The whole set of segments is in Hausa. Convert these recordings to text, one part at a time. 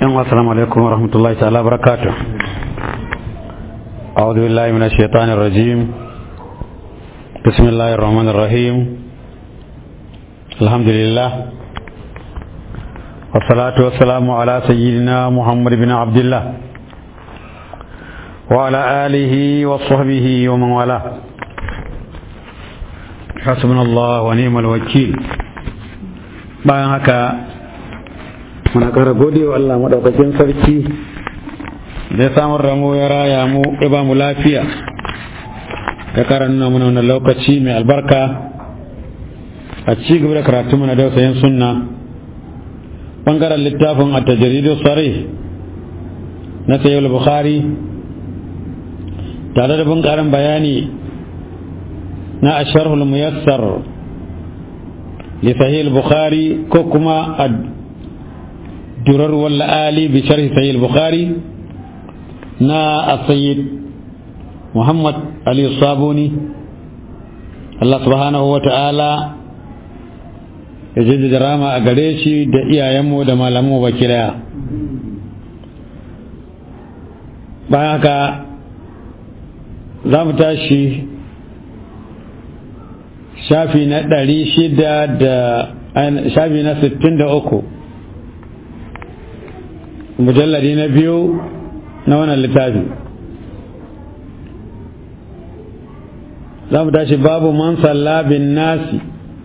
السلام عليكم ورحمة الله تعالى وبركاته أعوذ بالله من الشيطان الرجيم بسم الله الرحمن الرحيم الحمد لله والصلاة والسلام على سيدنا محمد بن عبد الله وعلى آله وصحبه ومن والاه حسبنا الله ونعم الوكيل bayan haka muna ƙara gode wa Allah maɗaukakin sarki da ya samar da mu ya raya mu ya ba mu lafiya ya ƙara nuna mana wannan lokaci mai albarka a ci gaba da karatu mana dausayin sunna ɓangaren littafin a tajiridu sare na sayyid bukhari tare da bin ƙarin bayani na asharhul muyassar li sahih bukhari ko kuma الدرر والآلي بشرح صحيح البخاري نا السيد محمد علي الصابوني الله سبحانه وتعالى ya jaddada rama a gare shi da iyayenmu da malamu ba kiraya bayan haka za mu tashi shafi na ɗari shida da shafi na sittin da uku mujalladi na biyu na wannan littafi za mu tashi babu man salla bin nasi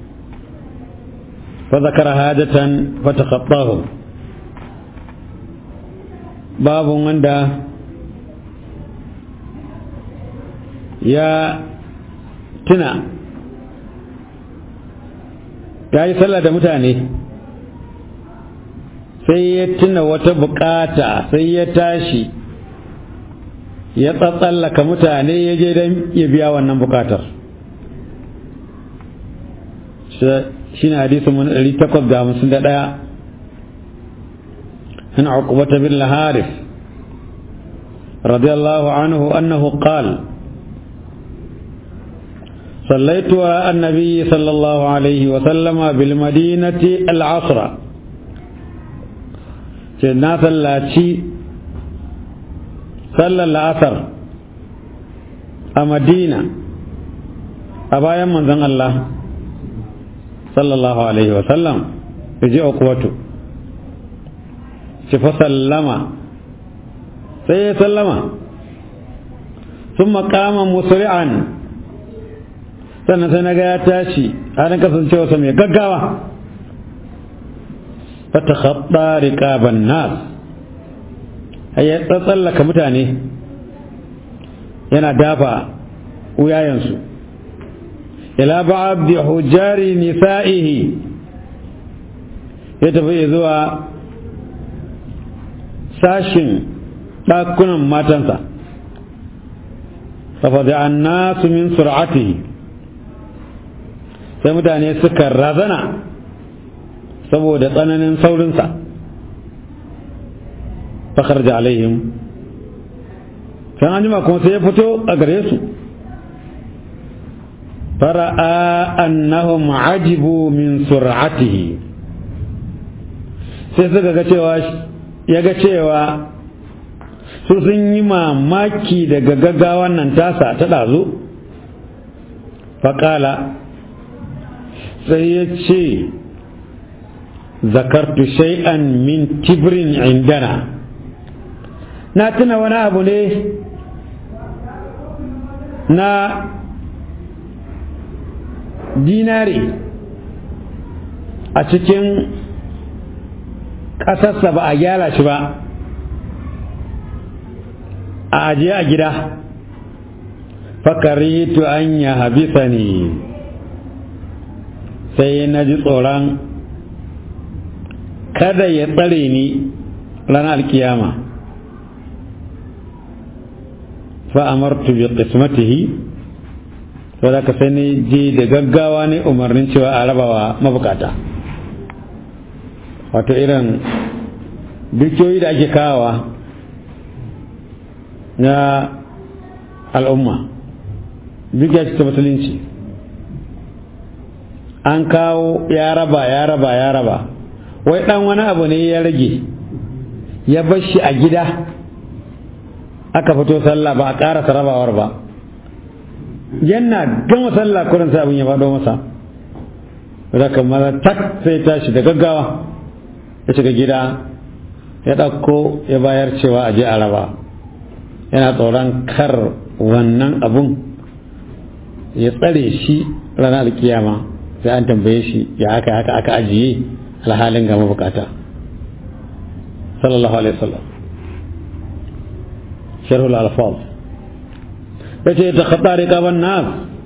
fa zakara hajatan fa taqattahu babu wanda ya tuna ya yi sallah da mutane sai ya tuna wata bukata sai ya tashi ya tsatsallaka mutane ya je don ya biya wannan bukatar shi ne hadisun mun ɗari takwas da hamsin da ɗaya an uqbata bin laharif radiyallahu anhu annahu qal صليت على النبي صلى الله عليه وسلم بالمدينة العصر ce na sallaci sallar la'asar a madina a bayan manzon Allah sallallahu alaihi wasallam ya je ukuwatu ci fa sallama sai ya sallama sun makama musri'an sannan sai na ga ya tashi halin kasancewa sa mai gaggawa فتخطى رقاب الناس هي تسلك mutane yana dafa wuyayensu ila ba'd hujari nisa'ihi ya tafi zuwa sashin ɗakunan matansa fafazi an nasu min sur'atihi sai mutane suka razana saboda tsananin saurinsa fakar da alaihim sai an jima kuma sai ya fito a gare su fara'a annahum ajibu min sur'atihi sai suka ga cewa ya ga cewa su sun yi mamaki daga gaggawan nan tasa ta ɗazu faƙala sai ya ce zakartu shay'an min kibrin indana na tuna wani abu ne na dinari a cikin ƙasarsa ba a gyara shi ba a ajiye a gida fakaritu an ya habisa ne sai na ji tsoron kada ya tsare ni ranar alkiyama fa'amartu bi qismatihi to da ka sani je da gaggawa ne umarnin cewa a rabawa mabukata wato irin dukiyoyi da ake kawawa na al'umma dukiya ce ta musulunci an kawo ya raba ya raba ya raba wai dan wani abu ne ya rage ya bar shi a gida aka fito sallah ba a ƙara rabawar ba yana gama sallah kurin sai abin ya faɗo masa zaka maza tak sai tashi da gaggawa ya shiga gida ya ɗauko ya bayar cewa a je a raba yana tsoron kar wannan abun ya tsare shi ranar alkiyama sai an tambaye shi ya haka haka aka ajiye alhalin ga mabukata sallallahu alaihi wasallam sharhul alfaz yace ta khatari qaban nas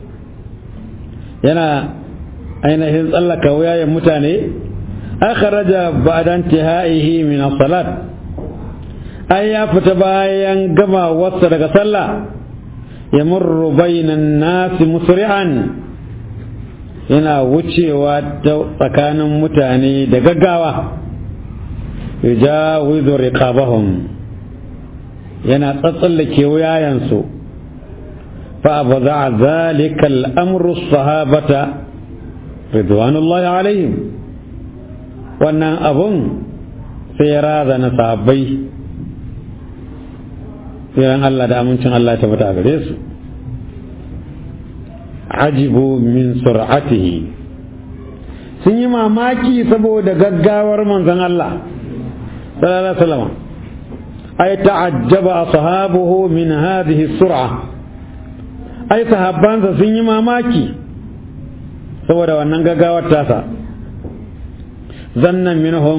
yana ainihin tsallaka wuyayen mutane akhraja ba'da intihaihi min as-salat ai ya fita bayan gama wasa daga sallah yamurru bainan nasi musri'an yana wucewa ta tsakanin mutane da gaggawa yujawizu riqabahum yana tsatsallake wuyayensu fa abza zalika al-amru sahabata ridwanullahi alaihim wannan abun sai ya razana sahabbai tsiran Allah da amincin Allah ta fita a gare su ajibu min sur'atihi sun yi mamaki saboda gaggawar manzon Allah sallallahu alaihi wasallam ay ta'ajjaba ashabuhu min hadhihi sur'a ai sahabbansa sun yi mamaki saboda wannan gaggawar tasa zannan minhum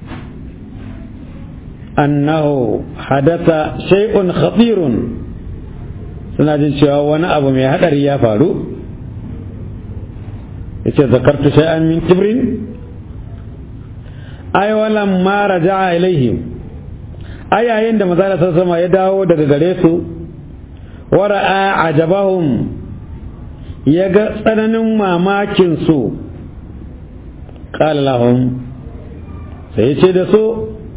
annahu hadatha shay'un khatirun suna jin cewa wani abu mai hadari ya faru yace zakartu shay'an min kibrin ay walam ma raja'a ilaihim ay yayin da manzo sama ya dawo daga gare su wara'a ajabahum ya ga tsananin mamakin su qala lahum sai ce da su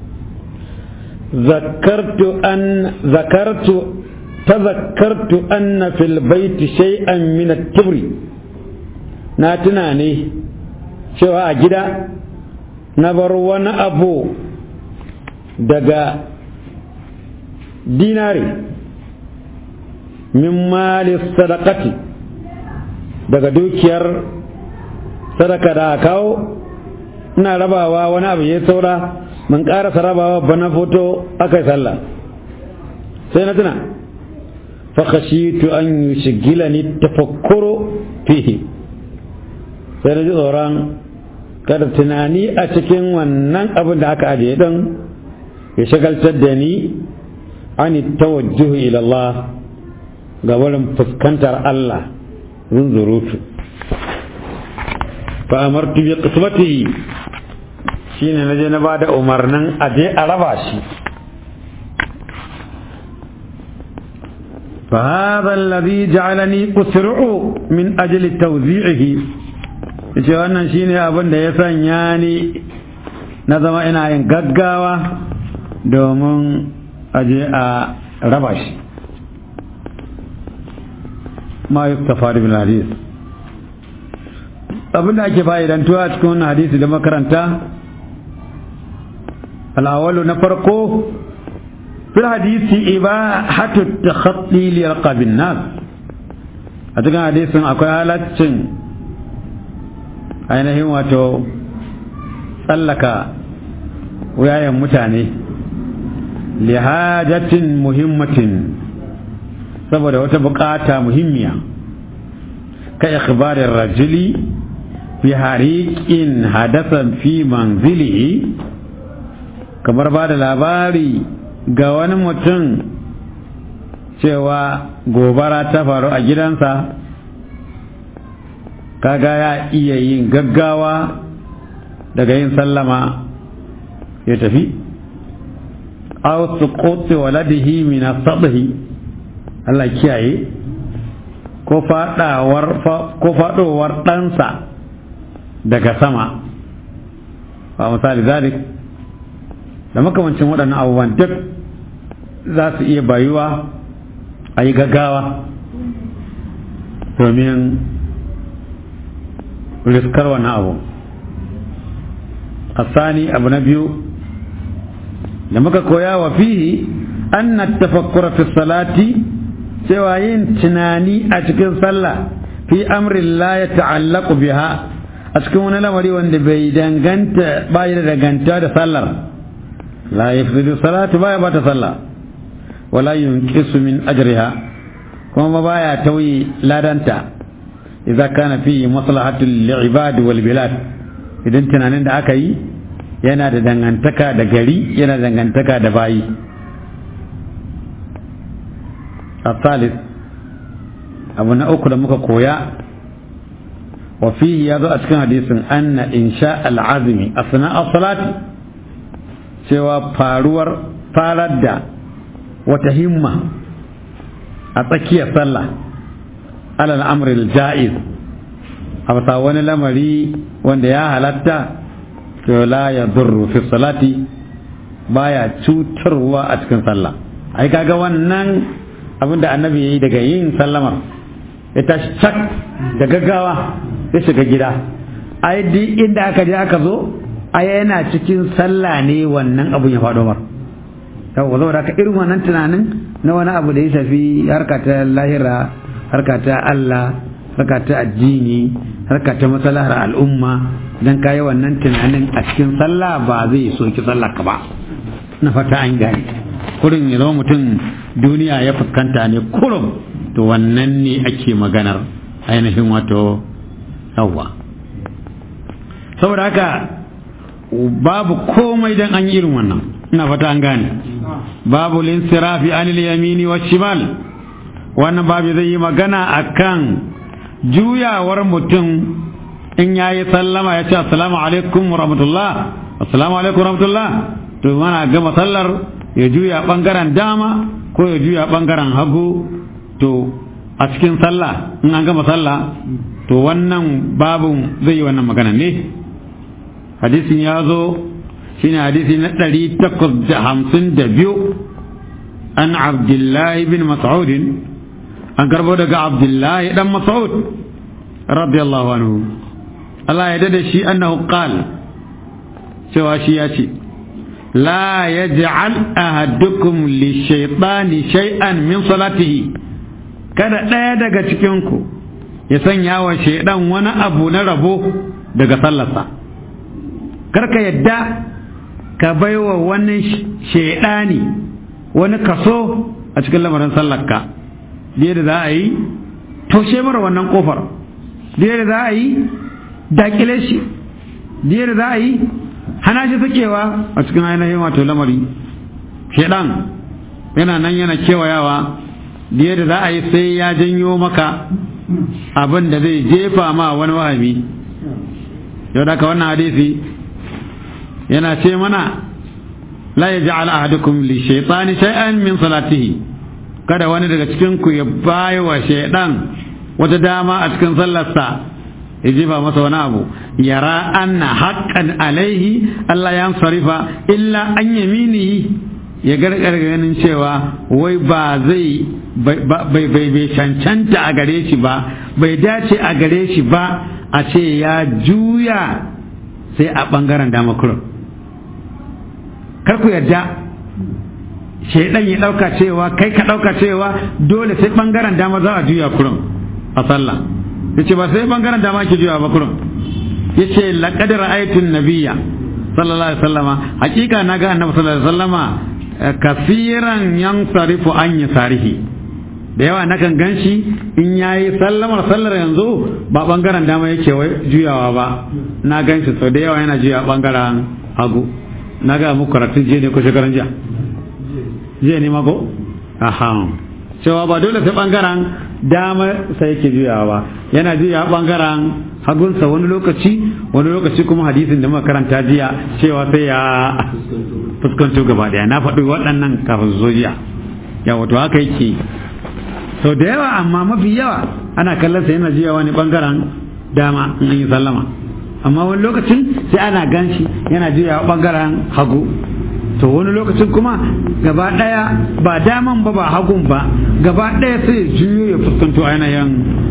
ذكرت أن ذكرت تذكرت أن في البيت شيئا من الكبر ناتناني شو أجدا نبر وانا أبو دقا ديناري من مال الصدقة daga dukiyar sadaka da kawo ina rabawa wani abu ya saura mun ƙarasa rabawa bana foto aka yi sallah sai na tuna fakashitu an yi shigila ni tafakkuro fihi sai na ji tsoron kada tunani a cikin wannan abin da aka ajiye don ya shagaltar da ni an tawajjuhu ila Allah ga wurin fuskantar Allah zunzurutu fa amartu bi qismatihi shine na je na ba da umarnin a je a raba shi فهذا الذي جعلني أسرع من أجل توزيعه yace wannan shine abin da ya sanya ni na zama ina yin gaggawa domin aje a raba shi ma yustafa bil hadis abin da ake fa'idantuwa cikin wannan hadisi da makaranta الأول نفرقه في الحديث إباحة التخطي لرقاب الناس أتكلم حديث أكو حالات ainihin wato tsallaka wuyayen mutane lihajatin muhimmatin saboda wata bukata muhimmiya ka ikhbarin rajuli fi hariƙin hadasan fi manzilihi kamar ba da labari ga wani mutum cewa gobara ta faru a gidansa kaga ya iya yin gaggawa daga yin sallama ya tafi aw suquti waladihi min as-sabhi Allah kiyaye ko fadawar ko fadowar ɗansa daga sama ba misali zalik da makamancin waɗannan abubuwan duk za su iya bayuwa a yi gaggawa domin riskar wannan abu asani abu na biyu da muka koya wa fihi anna tafakkura fi salati cewa yin tunani a cikin sallah fi amrin la ya ta'allaqu biha a cikin wani lamari wanda bai danganta ba da danganta da sallar la yafsidu salatu baya bata sallah wala yunqisu min ajriha kuma baya tauyi ladanta idza kana fi maslahatu lil wal bilad idan tunanin da aka yi yana da dangantaka da gari yana da dangantaka da bayi الثالث abu na uku da muka koya wa fihi ya zo a cikin hadisin anna insha al'azmi asna salati cewa faruwar farar da wata himma a tsakiyar sallah alal amril ja'iz a bisa wani lamari wanda ya halatta to la ya durru fi salati baya cutarwa a cikin sallah ai kaga wannan abinda annabi yayi daga yin sallamar ya tashi cak da gaggawa ya shiga gida ai duk inda aka je aka zo ai yana cikin sallah ne wannan abun ya faɗo mar yawwa saboda haka irin wannan tunanin na wani abu da ya shafi harka ta lahira harka ta Allah harka ta addini harka ta masalahar al'umma dan kayi wannan tunanin a cikin sallah ba zai soki sallah ka ba na fata an gane kurin ya zama mutum duniya ya fuskanta ne kurum to wannan ne ake maganar ainihin wato yawwa saboda haka babu komai dan an yi irin wannan ina fata an gane babu linsirafi anil yamini wa shimal wannan babu zai yi magana akan juyawar mutum in ya yi sallama ya ce assalamu alaikum wa rahmatullah assalamu alaikum wa rahmatullah to mana gama sallar ya juya bangaren dama ko ya juya bangaren hagu to a cikin sallah in an gama sallah to wannan babu zai yi wannan magana ne hadisin ya zo shine hadisi na ɗari takwas da hamsin da biyu an abdullahi bin mas'udin an karbo daga abdullahi dan mas'ud radiyallahu anhu Allah ya dada shi annahu qal cewa shi ya ce la yaj'al ahadukum li shaytani shay'an min salatihi kada ɗaya daga cikin ku ya sanya wa shaidan wani abu na rabo daga sallarsa karka yadda ka baiwa wani shaidani wani kaso a cikin lamarin sallarka da za a yi taushe mara wannan kofar da za a yi dakile shi da za a yi hana shi sakewa a cikin ainihin wato lamari shaidan yana nan yana kewayawa da za a yi sai ya janyo maka abin da zai jefa ma wani wahami yau da wannan hadisi yana ce mana la ya ja'al ahadukum li shaytani shay'an min salatihi kada wani daga cikin ku ya bayi wa shaydan wata dama a cikin sallarsa ya jefa masa wani abu yara anna haqqan alaihi Allah ya sarifa illa an yaminihi ya gargar ganin cewa wai ba zai bai bai cancanta a gare shi ba bai dace a gare shi ba a ce ya juya sai a bangaren dama kurum kar ku yarda shaidan ya dauka cewa kai ka dauka cewa dole sai bangaren dama za a juya kurum a sallah yace ba sai bangaren dama ke juya ba kurum yace laqad ra'aytun nabiyya sallallahu alaihi wasallama hakika naga annabi sallallahu alaihi wasallama kasiran yansarifu an yasarihi da yawa nakan ganshi in yayi sallamar sallar yanzu ba bangaren dama yake juyawa ba na ganshi sau da yawa yana juya bangaren hagu na ga muku karatun jiya ne ko shekaran jiya jiya ne mako aha cewa ba dole sai bangaren dama sai yake juyawa ba yana juya bangaren hagunsa wani lokaci wani lokaci kuma hadisin da muka karanta jiya cewa sai ya fuskanto gaba daya na faɗi waɗannan kafin zo jiya ya wato haka yake sau da yawa amma mafi yawa ana kallon sa yana juyawa ne bangaren dama in yi sallama amma wani lokacin sai ana ganshi yana juyawa bangaren hagu to wani lokacin kuma gaba daya ba daman ba ba hagun ba gaba daya sai ya juyo ya fuskanto ainihin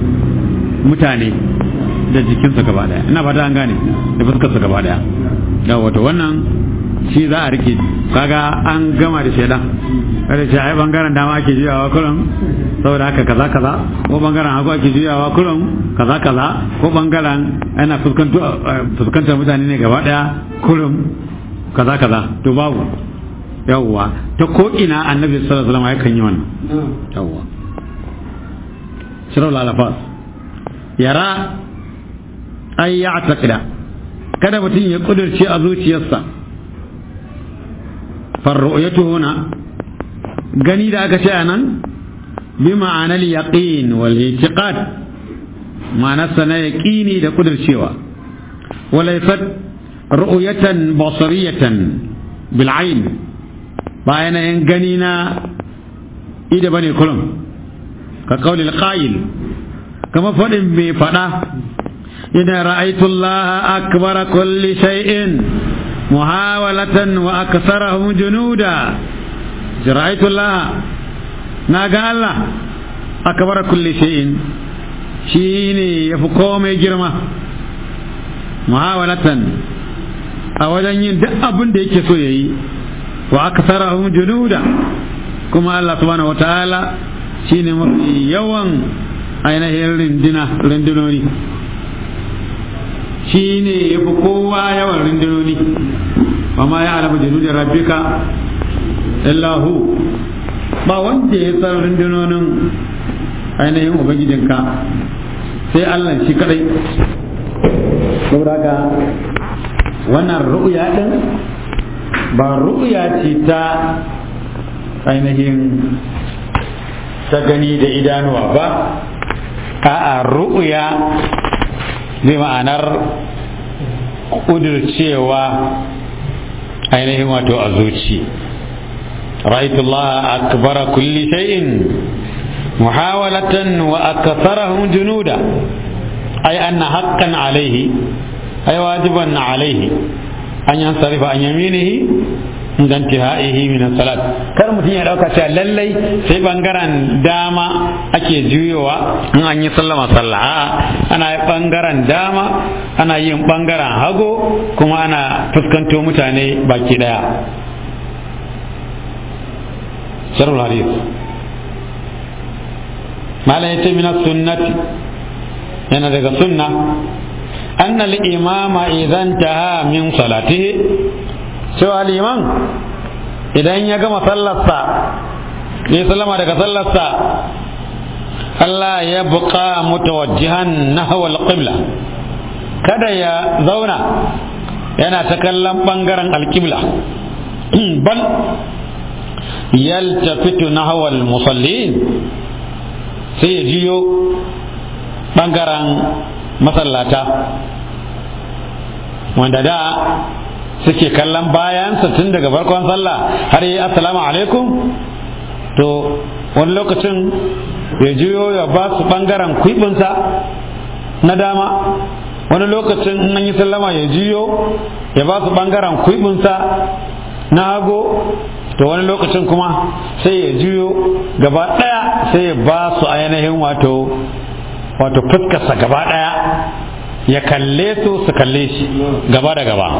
mutane da jikinsa gaba daya ina fata an gane da fuskarsa gaba daya da wato wannan shi za a rike kaga an gama da shaidan kada shi ai bangaren dama ake juyawa kullum saboda haka kaza kaza ko bangaren hagu ake juyawa kullum kaza kaza ko bangaren ana fuskantar mutane ne gaba daya kullum kaza kaza to babu yawwa ta ko ina annabi sallallahu alaihi wasallam yakan yi wannan yawwa shirul alafas yara ay ya'taqida kada mutum ya kudurce a zuciyarsa farru'yatu huna gani da aka ce anan bi ma'anar yaqin wal i'tiqad ma'anarsa na yaqini da kudurcewa walaysat ru'yatan basariyatan bil ayn ba yanayin gani na ida bane kullum ka kauli al-qa'il kama fadin mai fada إذا رأيت الله أكبر كل شيء محاولة وأكثرهم جنودا رأيت الله ناقا الله أكبر كل شيء شيني يفقوم جرمه محاولة أولا يندأ أبن ديك سويي وأكثرهم جنودا كما الله سبحانه وتعالى شيني مفي يوم أين هي رندنا رندنوني shi ne ya fi kowa yawan rundunoni ba ma ya alamu janudin rabbika illahu ba wanda ya san rundunonin ainihin ubangijinka sai allah shi kadai saboda ga wannan ru'ya din ba ru'ya ce ta ainihin ta gani da idanuwa ba a'a ru'ya zai ma'anar ƙudurcewa ainihin wato a zuci ra'aitullah akbara kulli shay'in muhawalatan wa akatharahum junuda ay anna haqqan alayhi ay wajiban alayhi an yansarifa an yaminihi inda intihaihi min salat kar mutum ya dauka cewa lallai sai bangaren dama ake juyowa in an yi sallama sallah a'a ana yi bangaren dama ana yin bangaren hago kuma ana fuskanto mutane baki daya sharhul hadith malam yace min sunnati yana daga sunna anna al-imama idan taha min salatihi cewa liman idan ya gama sallarsa ya sallama daga sallarsa Allah ya buƙa mutawajjihan nahwa al-qibla kada ya zauna yana ta kallon ɓangaren alƙibla bal yaltafitu nahwa al-musallin sai ya jiyo ɓangaren masallata wanda da suke kallon bayansa tun daga farkon sallah har yi assalamu alaikum to wani lokacin ya juyo ya ba su ɓangaren kwiɓinsa na dama wani lokacin in an yi sallama ya juyo ya ba su ɓangaren kwiɓinsa na hago to wani lokacin kuma sai ya juyo gaba ɗaya sai ya ba su ainihin wato wato fuskarsa gaba ɗaya ya kalle su su kalle shi gaba da gaba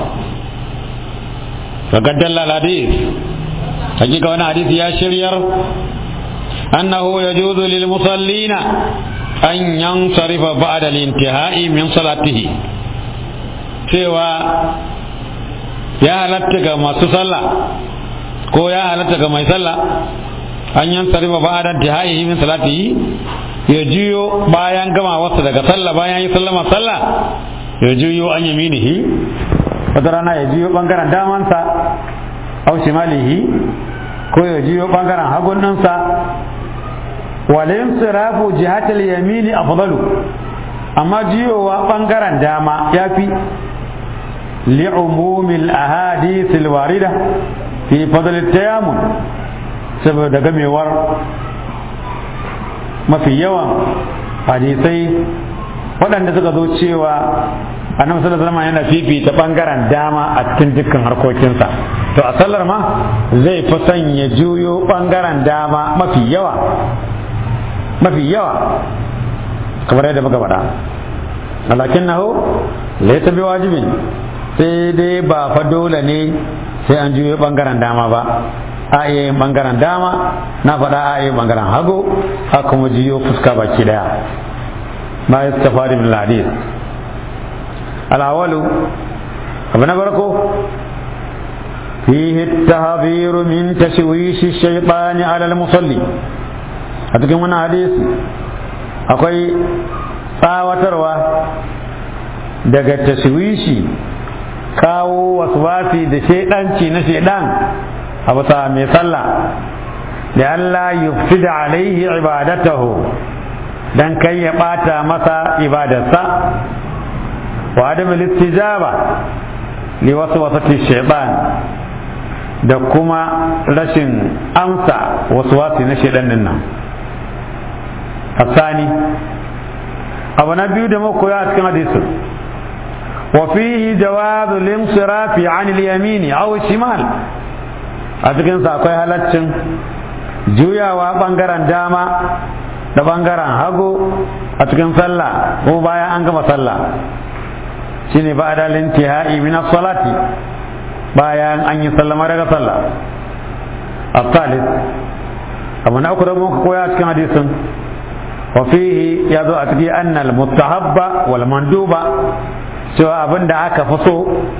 فقد دل الحديث حقيقة وانا حديث يا شرير أنه يجوز للمصلين أن ينصرف بعد الانتهاء من صلاته cewa ya halatta ga masu sallah ko ya halatta ga mai sallah an yan sarifa ba da tihai min salatihi ya juyo bayan gama wasu daga sallah bayan yi sallama sallah ya juyo an yaminihi wata rana ya jiyo bangaren damansa au shimalihi ko ya jiyo bangaren hagun ɗinsa walin sirafu jihatul yamini afdalu amma jiyowa bangaren dama ya fi li'umumil ahadith alwarida fi fadl tayamun saboda gamewar mafi yawan hadisai waɗanda suka zo cewa annabi sallallahu alaihi wasallam yana fifita bangaren dama a cikin dukkan harkokinsa to a sallar ma zai fi son ya juyo bangaren dama mafi yawa mafi yawa kamar yadda muka faɗa walakin nahu laysa bi wajibin sai dai ba fa dole ne sai an juyo bangaren dama ba a iya yin bangaren dama na faɗa a iya bangaren hagu a kuma jiyo fuska baki daya ma ya suka faɗi min hadis al'awalu abu na farko فيه التحذير من تشويش الشيطان على المصلي أتكلم من حديث أقول tsawatarwa daga tashwishi kawo waswasi da shaidanci na shaidan a bisa mai sallah da Allah yufsida alaihi ibadatahu dan kai ya bata masa ibadarsa wa adam istijaba li waswasati shaitan da kuma rashin amsa waswasi na shaidan din nan الثاني abu na biyu da muka koya a cikin hadisin wa fihi jawazu limsirafi an al-yamini aw shimal a cikin sa akwai halaccin juyawa bangaren dama da bangaren hagu a cikin sallah ko bayan an gama sallah shine ba da lintihai min as-salati bayan an yi sallama daga sallah الثالث abu na uku da muka koya a cikin hadisin وفيه يدو أتدي أن المستحب والمندوب سوى أبن أكا فصو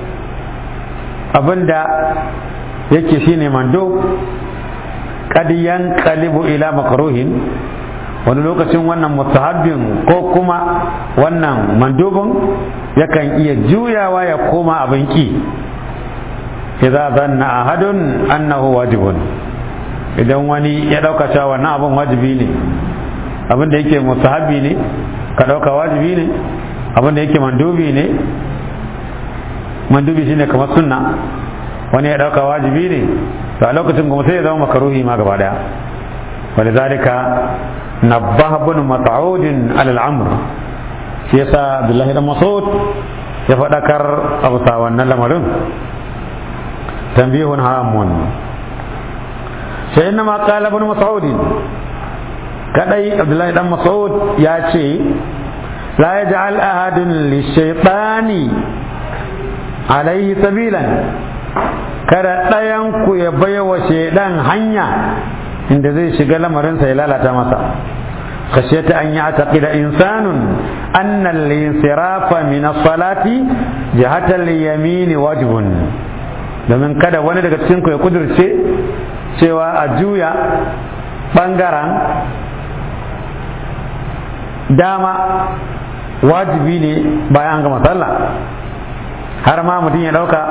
أبن yake shine mando kad yanqalibu ila makruhin wani lokacin wannan mustahabbin ko kuma wannan mandubin yakan iya juyawa ya koma abin ki idza zanna ahadun annahu wajibun idan wani ya dauka cewa wannan abin wajibi ne abin da yake mustahabi ne ka ɗauka wajibi ne abin da yake mandubi ne mandubi shine kamar sunna wani ya ɗauka wajibi ne to a lokacin kuma sai ya zama makaruhi ma gaba daya ولذلك نبه ابن مسعود على الامر shi yasa Abdullahi dan Mas'ud ya faɗakar abu sa wannan lamarin tambihun hamun sai inna ma qala ibn Mas'ud kadai abdullahi dan mas'ud ya ce la yaj'al ahadun lishaytani alayhi sabilan kada ɗayan ku ya baiwa shaidan hanya inda zai shiga lamarinsa ya lalata masa خشيت أن يعتقد إنسان أن الانصراف من الصلاة جهة اليمين واجب domin kada wani daga cikin ya kudurce cewa a juya ɓangaren dama wajibi ne bayan an gama sallah har ma mutum ya ɗauka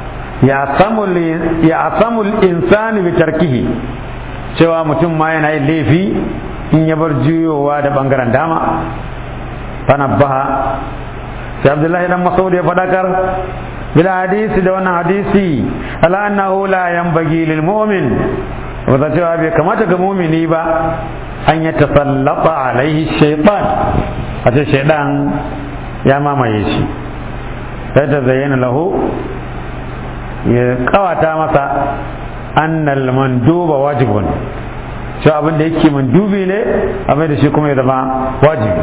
ya samul insani bi tarkihi cewa mutum ma yana yin laifi in ya bar juyowa da ɓangaren dama fanabbaha sai abdullahi dan masaud ya faɗakar bil hadisi da wannan hadisi ala annahu la yanbaghi lil mu'min wata cewa bai kamata ga mumini ba an ya tasallata alaihi shaitan a ce shaitan ya mamaye shi sai ta zayyana lahu ya kawata masa annal manduba wajibun shi abin da yake mandubi ne a mai da shi kuma ya zama wajibi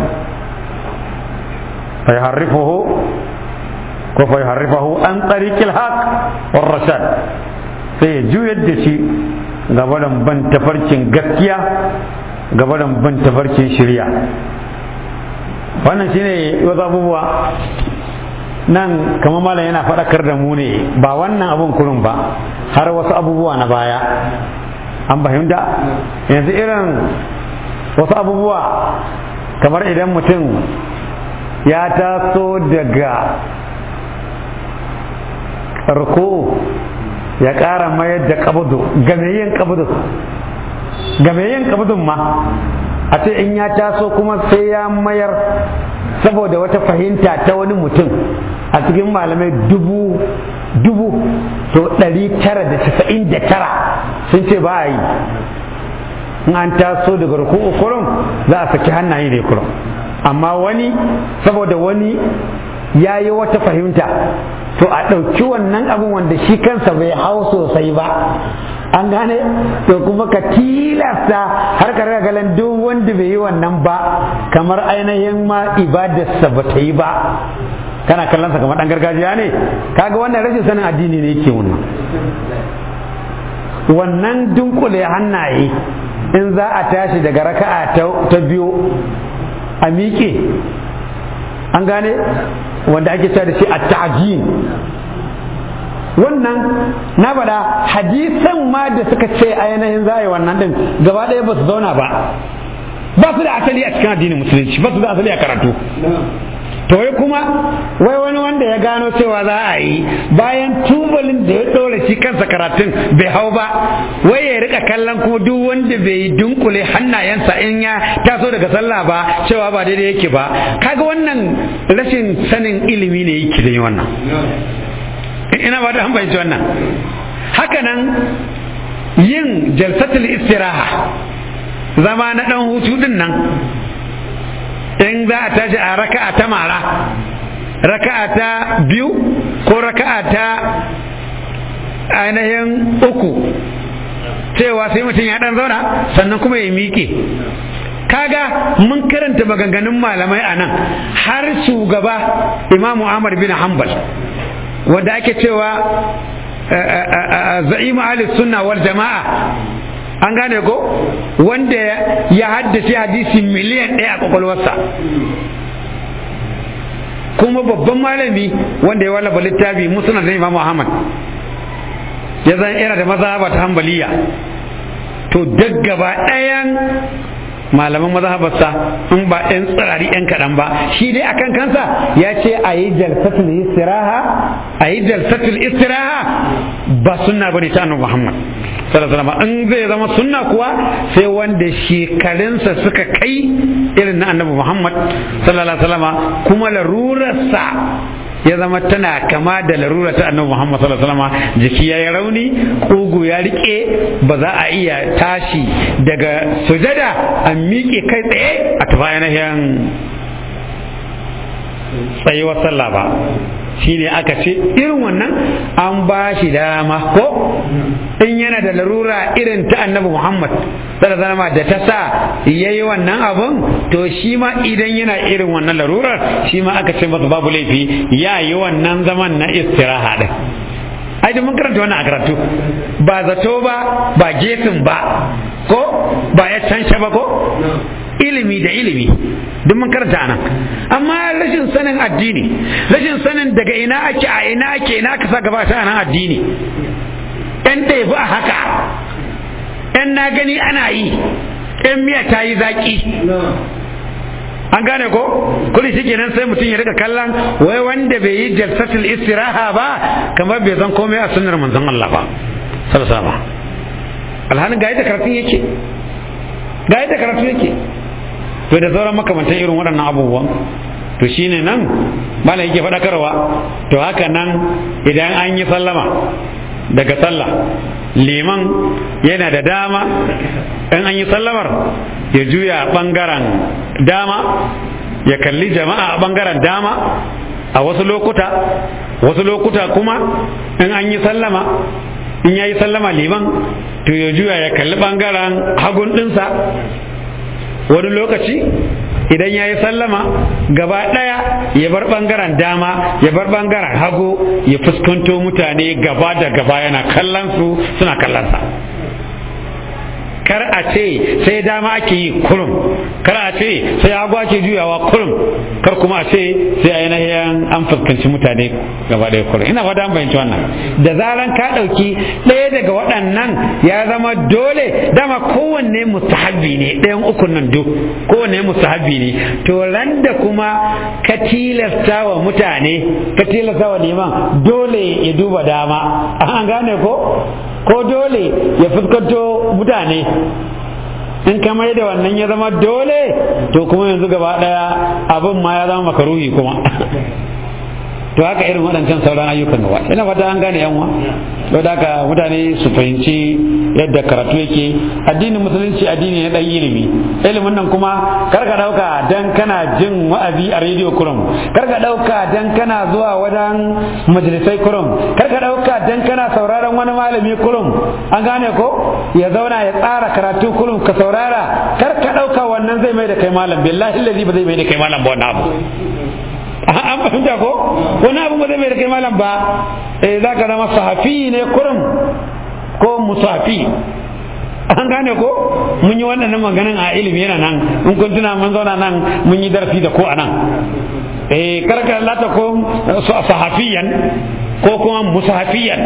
fa harrifuhu ko fa harrifahu an tariqil haq war rashad sai ya juyar da shi gabanin ban tafarkin gaskiya gabanin ban tafarkin shirya wannan shine wasu abubuwa nan kamar malam yana faɗakar da mu ne ba wannan abun kurun ba har wasu abubuwa na baya an fahimta yanzu irin wasu abubuwa kamar idan mutum ya taso daga ruku ya ƙara mayar da kabudu game yin kabudu game yin kabudun ma a ce in ya taso kuma sai ya mayar saboda wata fahimta ta wani mutum a cikin malamai dubu dubu to ɗari tara da casa'in da tara sun ce ba a yi in an taso daga ruku'u kurum za a saki hannaye ne kurum amma wani saboda wani ya yi wata fahimta to a ɗauki wannan abin wanda shi kansa bai hau sosai ba an gane to kuma ka tilasta har ka raga galan duk wanda bai yi wannan ba kamar ainihin ma ibadarsa ba ta yi ba kana kallon sa kamar dan gargajiya ne kaga wannan rashin sanin addini ne yake wannan wannan dunkule hannaye in za a tashi daga raka'a ta biyu a miƙe an gane wanda ake cewa da shi a ta'jin wannan na bada hadisan ma da suka ce ainihin za a yi wannan din gaba ɗaya ba su zauna ba ba su da asali a cikin addinin musulunci ba su da asali a karatu to wai kuma wai wani wanda ya gano cewa za a yi bayan tubalin da ya ɗora shi kansa karatun bai hau ba wai ya rika kallon kuma duk wanda bai yi dunkule hannayensa in ya taso daga sallah ba cewa ba daidai yake ba kaga wannan rashin sanin ilimi ne yake da wannan ina ba da an fahimci wannan hakanan yin jalsatul istiraha zama na dan hutu din nan in za a tashi a raka'a ta mara raka'a ta biyu ko raka'a ta ainihin uku cewa sai mutum ya dan zauna sannan kuma ya miƙe kaga mun karanta maganganun malamai a nan har shugaba imamu Ahmad bin Hanbal wanda ake cewa za'imu ahli sunna wal jama'a an gane ko wanda ya haddace hadisi miliyan ɗaya a kwakwalwarsa kuma babban malami wanda ya wallafa littafi musnad da imamu Ahmad ya zan yana da mazhaba ta hambaliya to duk gaba ɗayan malaman mazhabarsa in ba ɗan tsirari ɗan kaɗan ba shi dai akan kansa ya ce a yi jalsatul istiraha a yi jalsatul istiraha ba sunna bane ta annabi Muhammad sallallahu alaihi in zai zama sunna kuwa sai wanda shekarunsa suka kai irin na annabi Muhammad sallallahu alaihi wasallam kuma larurarsa ya zama tana kama da larura ta annabi Muhammad sallallahu alaihi wasallam jiki ya yi rauni kugu ya rike ba za a iya tashi daga sujada a miƙe kai tsaye a tafi ainihin tsayuwar sallah ba shine aka ce irin wannan an ba shi dama ko in yana da larura irin ta annabi Muhammad sallallahu alaihi da ta sa yayi wannan abun to shi ma idan yana irin wannan larurar shi ma aka ce masa babu laifi ya yi wannan zaman na istiraha din ai da mun karanta wannan a karatu ba zato ba ba gesin ba ko ba ya cansha ba ko ilimi da ilimi duk mun karanta anan amma rashin sanin addini rashin sanin daga ina ake a ina ake ina aka sa gaba ta nan addini ɗan da ya a haka ɗan na gani ana yi ɗan miya ta yi zaƙi an gane ko kuli shi kenan sai mutum ya rika kallon wai wanda bai yi jalsatul istiraha ba kamar bai zan komai a sunnar manzon Allah ba sallallahu alaihi alhalin ga yadda karatun yake ga yadda karatu yake to da sauran makamantan irin waɗannan abubuwan to shine nan malam yake faɗakarwa to haka nan idan an yi sallama daga sallah liman yana da dama in an yi sallamar ya juya ɓangaren dama ya kalli jama'a a ɓangaren dama a wasu lokuta wasu lokuta kuma in an yi sallama in ya yi sallama liman to ya juya ya kalli ɓangaren hagun ɗinsa wani lokaci idan ya yi sallama gaba ɗaya ya bar ɓangaren dama ya bar ɓangaren hagu ya fuskanto mutane gaba da gaba yana kallon su suna kallonsa kar a ce sai dama ake yi kurum kar a ce sai hagu ake juyawa kurum kar kuma a ce sai ainihin an fuskanci mutane gaba ɗaya kurum ina fata an fahimci wannan da zaran ka ɗauki ɗaya daga waɗannan ya zama dole dama kowanne mustahabbi ne ɗayan ukun nan duk kowanne mustahabbi ne to ran da kuma ka tilasta wa mutane ka tilasta wa neman dole ya duba dama an gane ko ko dole ya fuskanto mutane in ka mai da wannan ya zama dole to kuma yanzu gaba daya abin ma ya zama makaruhi kuma to haka irin waɗancan sauran ayyukan gaba ina fata an gane yanwa to da haka mutane su fahimci yadda karatu yake addinin musulunci addini ne dan ilimi ilimin nan kuma kar ka dauka dan kana jin wa'azi a rediyo kurum kar ka dauka dan kana zuwa wajen majalisai kurum kar ka dauka dan kana sauraron wani malami kurum an gane ko ya zauna ya tsara karatu kurum ka saurara kar ka dauka wannan zai mai da kai malam billahi allazi ba zai mai da kai malam ba wannan abu an fahimta ko wani abu ba zai mai da kai malam ba eh za ka zama sahafi ne kurum ko musafi an gane ko mun yi wannan maganin a ilimi yana nan in kun tuna mun zauna nan mun yi darasi da ko a nan eh karka lata ko sahafiyan ko kuma musafiyan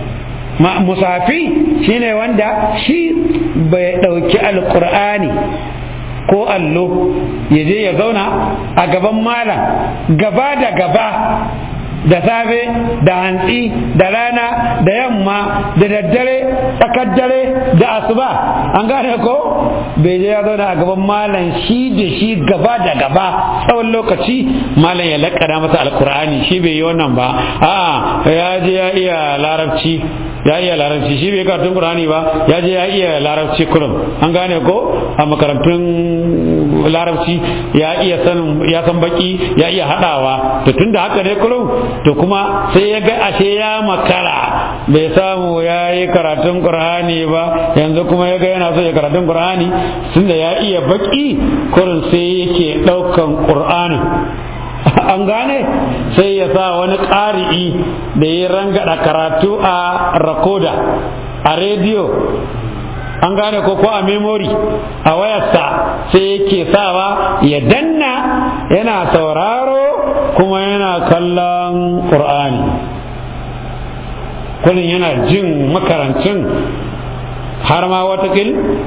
musafi shine wanda shi bai dauki alqur'ani ko allo ya je ya zauna a gaban malam gaba da gaba da safe da hantsi da rana da yamma da daddare tsakar dare da asuba an gane ko bai je ya zauna a gaban malam shi da shi gaba da gaba tsawon lokaci malam ya lakana masa alkur'ani shi bai yi wannan ba a ya je ya iya larabci ya iya larabci shi bai karatun qur'ani ba ya je ya iya larabci kurum an gane ko a makarantun larabci ya iya sanin ya san baki ya iya hadawa to tunda haka ne kurum to kuma sai ya ga ashe ya makara bai samu ya yi karatun qur'ani ba yanzu kuma ya ga yana so ya karatun qur'ani tunda ya iya baki kurum sai yake daukan qur'anin an gane sai ya sa wani ƙari'i da ya rangada karatu a rakoda a rediyo an gane ko ko a memory a wayarsa sai yake sawa ya danna yana sauraro kuma yana kallon ƙur'ani kullum yana jin makarancin har ma watakil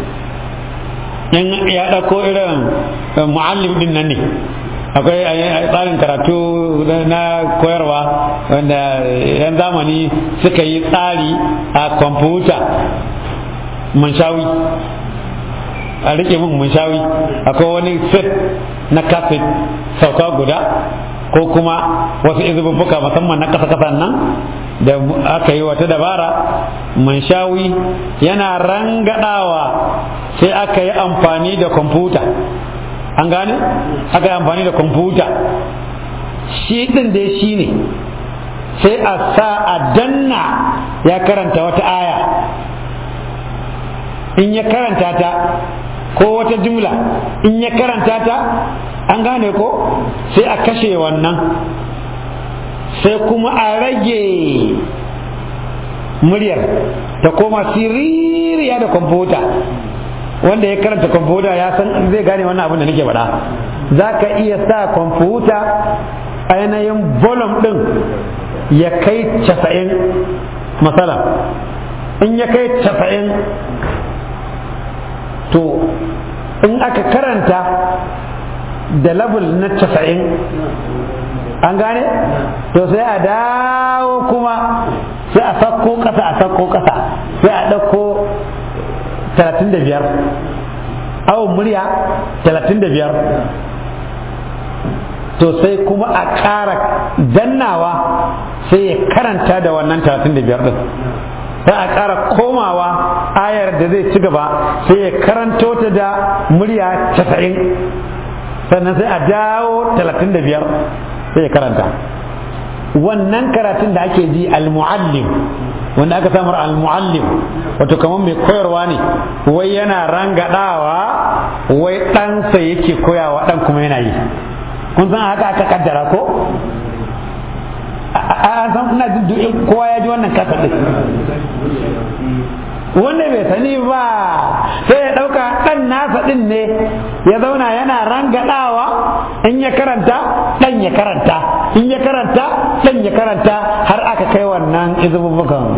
in ya ɗauko irin mu'allim din nan ne akwai tsarin karatu na koyarwa wanda yan zamani suka yi tsari a kwamfuta munshawi a rike min munshawi akwai wani set na kaset sauka guda ko kuma wasu izububbuka musamman na kasa-kasa nan da aka yi wata dabara munshawi yana rangadawa sai aka yi amfani da kwamfuta an gane aka yi amfani da kwamfuta shi ɗin dai shi ne sai a sa a danna ya karanta wata aya in ya karanta ta ko wata jumla in ya karanta ta an gane ko sai a kashe wannan sai kuma a rage muryar ta koma siririya da kwamfuta wanda ya karanta kwamfuta ya san zai gane wannan abin da nake faɗa za ka iya sa kwamfuta ainihin volume ɗin ya kai casa'in matsala in ya kai casa'in to in aka karanta da level na casa'in an gane to sai a dawo kuma sai a sakko ƙasa a sakko ƙasa sai a ɗauko talatin da biyar awon murya talatin da biyar to sai kuma a ƙara dannawa sai ya karanta da wannan talatin da biyar ɗin sai a ƙara komawa ayar da zai ci gaba sai ya karanto ta da murya casa'in sannan sai a dawo talatin da biyar sai ya karanta wannan karatun da ake ji al-muallim wanda aka samar al-muallim wato kamar mai koyarwa ne wai yana rangadawa wai ɗansa yake koyawa ɗan kuma yana yi kun san haka aka kaddara ko a san ina jin kowa ya ji wannan kasa ɗin wanda bai sani ba sai ya ɗauka ɗan nasa ɗin ne ya zauna yana rangadawa in ya karanta ɗan ya karanta in ya karanta ɗan ya karanta har aka kai wannan izububbukan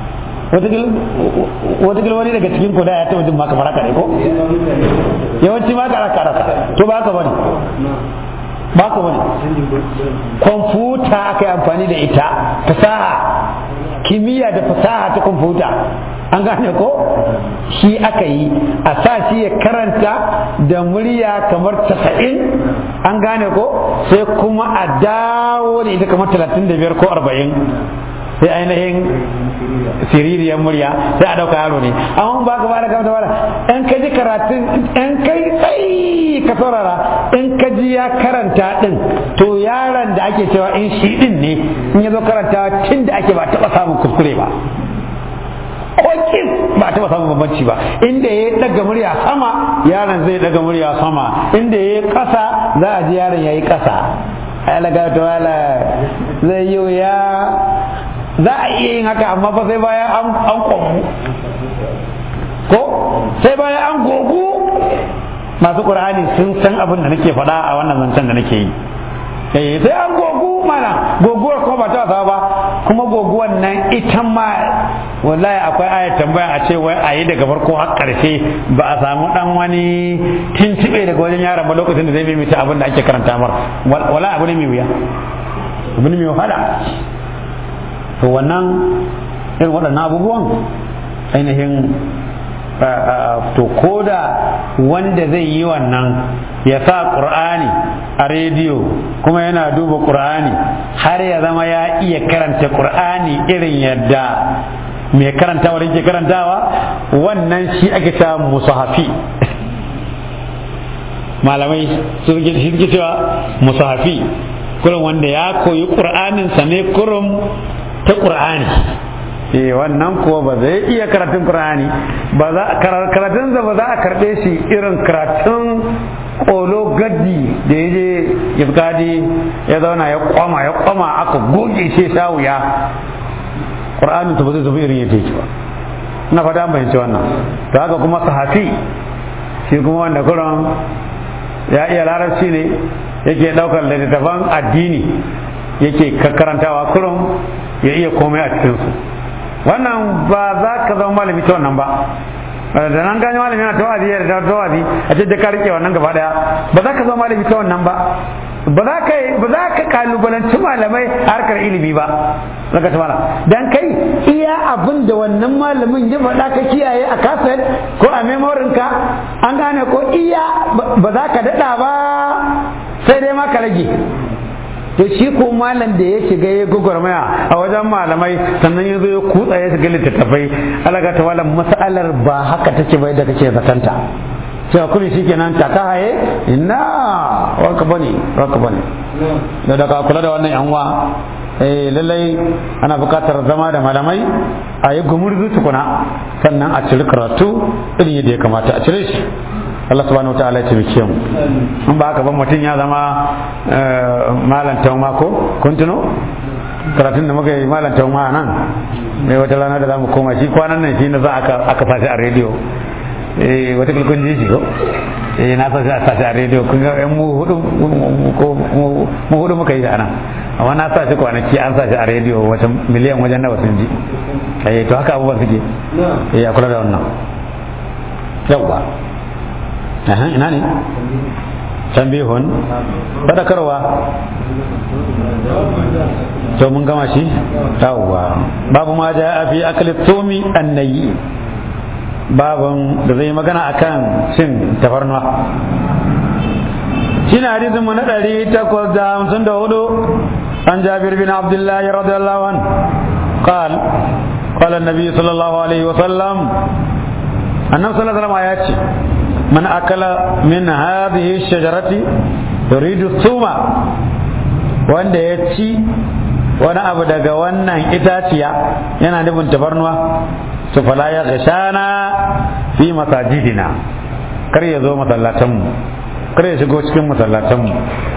watakil wani daga cikin kuda ya taɓa jin maka maraka ne ko yawanci maka raka raka to ba ka bane ba ka bane kwamfuta aka yi amfani da ita fasaha kimiyya da fasaha ta kwamfuta an gane ko shi aka yi a sa shi ya karanta da murya kamar tasa'in an gane ko sai kuma a dawo da ita kamar talatin da biyar ko arba'in sai ainihin siririyar murya sai a ɗauka yaro ne amma ba ka bada kamata bada in ka ji karatun in kai tsayi ka saurara in ka ji ya karanta din to yaron da ake cewa in shi din ne in ya zo karantawa tun da ake ba taɓa samun kuskure ba kokin ba taɓa samun bambanci ba inda ya daga murya sama yaron zai daga murya sama inda ya ƙasa za a ji yaron ya yi ƙasa ai laga to wala zai yi wuya za a iya yin haka amma fa sai bayan an an komu ko sai bayan an gogu masu qur'ani sun san abin da nake faɗa a wannan zancen da nake yi eh sai an gogu mana goguwar kuma ba ta wasa ba kuma goguwar nan ita ma wallahi akwai ayat tambaya a ce wai a yi daga farko har karshe ba a samu dan wani tuntube daga wajen yaron ba lokacin da zai mimita abin da ake karanta mar wala abu ne mai wuya abu ne mai wahala to wannan irin waɗannan abubuwan ainihin to koda wanda zai yi wannan ya sa ƙur'ani a rediyo kuma yana duba ƙur'ani har ya zama ya iya karanta ƙur'ani irin yadda mai karantawa yake karantawa wannan shi ake ta musahafi malamai su suke cewa musahafi kurum wanda ya koyi ƙur'aninsa ne kurum ta ƙur'ani eh wannan kuwa ba zai iya karatun Qur'ani ba za karatun ba za a karbe shi irin karatun kolo gaddi da ya je yabgadi ya zauna ya kwama ya kwama aka goge shi sha wuya Qur'anin ta ba zai zama irin yadda yake ba ina fata an bayyance wannan to haka kuma sahafi shi kuma wanda kuran ya iya larabci ne yake daukar littattafan addini yake karantawa kurum ya iya komai a cikinsu wannan ba za ka zama malami ta wannan ba da nan gani malami yana tawazi da tawazi a ce da ka rike wannan gaba daya ba za ka zama malami ta wannan ba ba za ka ba za ka kalubalanci malamai a harkar ilimi ba zaka ta malam dan kai iya abin da wannan malamin ya faɗa ka kiyaye a kaset ko a memorin ka an gane ko iya ba za ka daɗa ba sai dai ma ka rage to shi ko malam da ya shiga ya gwagwarmaya a wajen malamai sannan ya zo ya kutsa ya shiga littattafai alaga ta malam mas'alar ba haka take bai da kake zatanta cewa kuma shi kenan ta ka haye ina wanka bane wanka bane da daga kula da wannan yanwa eh lallai ana buƙatar zama da malamai a yi gumurzu tukuna sannan a ciri karatu irin yadda ya kamata a cire shi Allah subhanahu wa ta'ala ya taimake mu in ba haka ba mutum ya zama malam tauma ko kun tuno karatun da muka yi malam tauma nan mai wata rana da zamu koma shi kwanan nan shi na za aka aka sashi a rediyo eh wata kun ji shi ko eh na sashi a sashi a rediyo kun ga yan mu hudu mu hudu muka yi a nan amma na sa shi kwanaki an sa shi a rediyo wata miliyan wajen nawa sun ji eh to haka abubuwan suke eh ya kula da wannan yawwa ina ne tambihun fadakarwa to mun gama shi yawwa babu ma ja a fi akali tumi annayi babun da zai magana akan cin tafarnuwa shi na hadisin mu na ɗari takwas da hamsin da hudu an jabir bin abdullahi radiyallahu an قال قال النبي صلى الله عليه وسلم النبي صلى الله عليه وسلم آياتي من أكل من هذه الشجرة يريد الثوم وأن يتشي wani abu daga wannan itaciya yana nufin tafarnuwa su fala ya gashana fi masajidina kar ya zo masallatanmu kar ya shigo cikin masallatanmu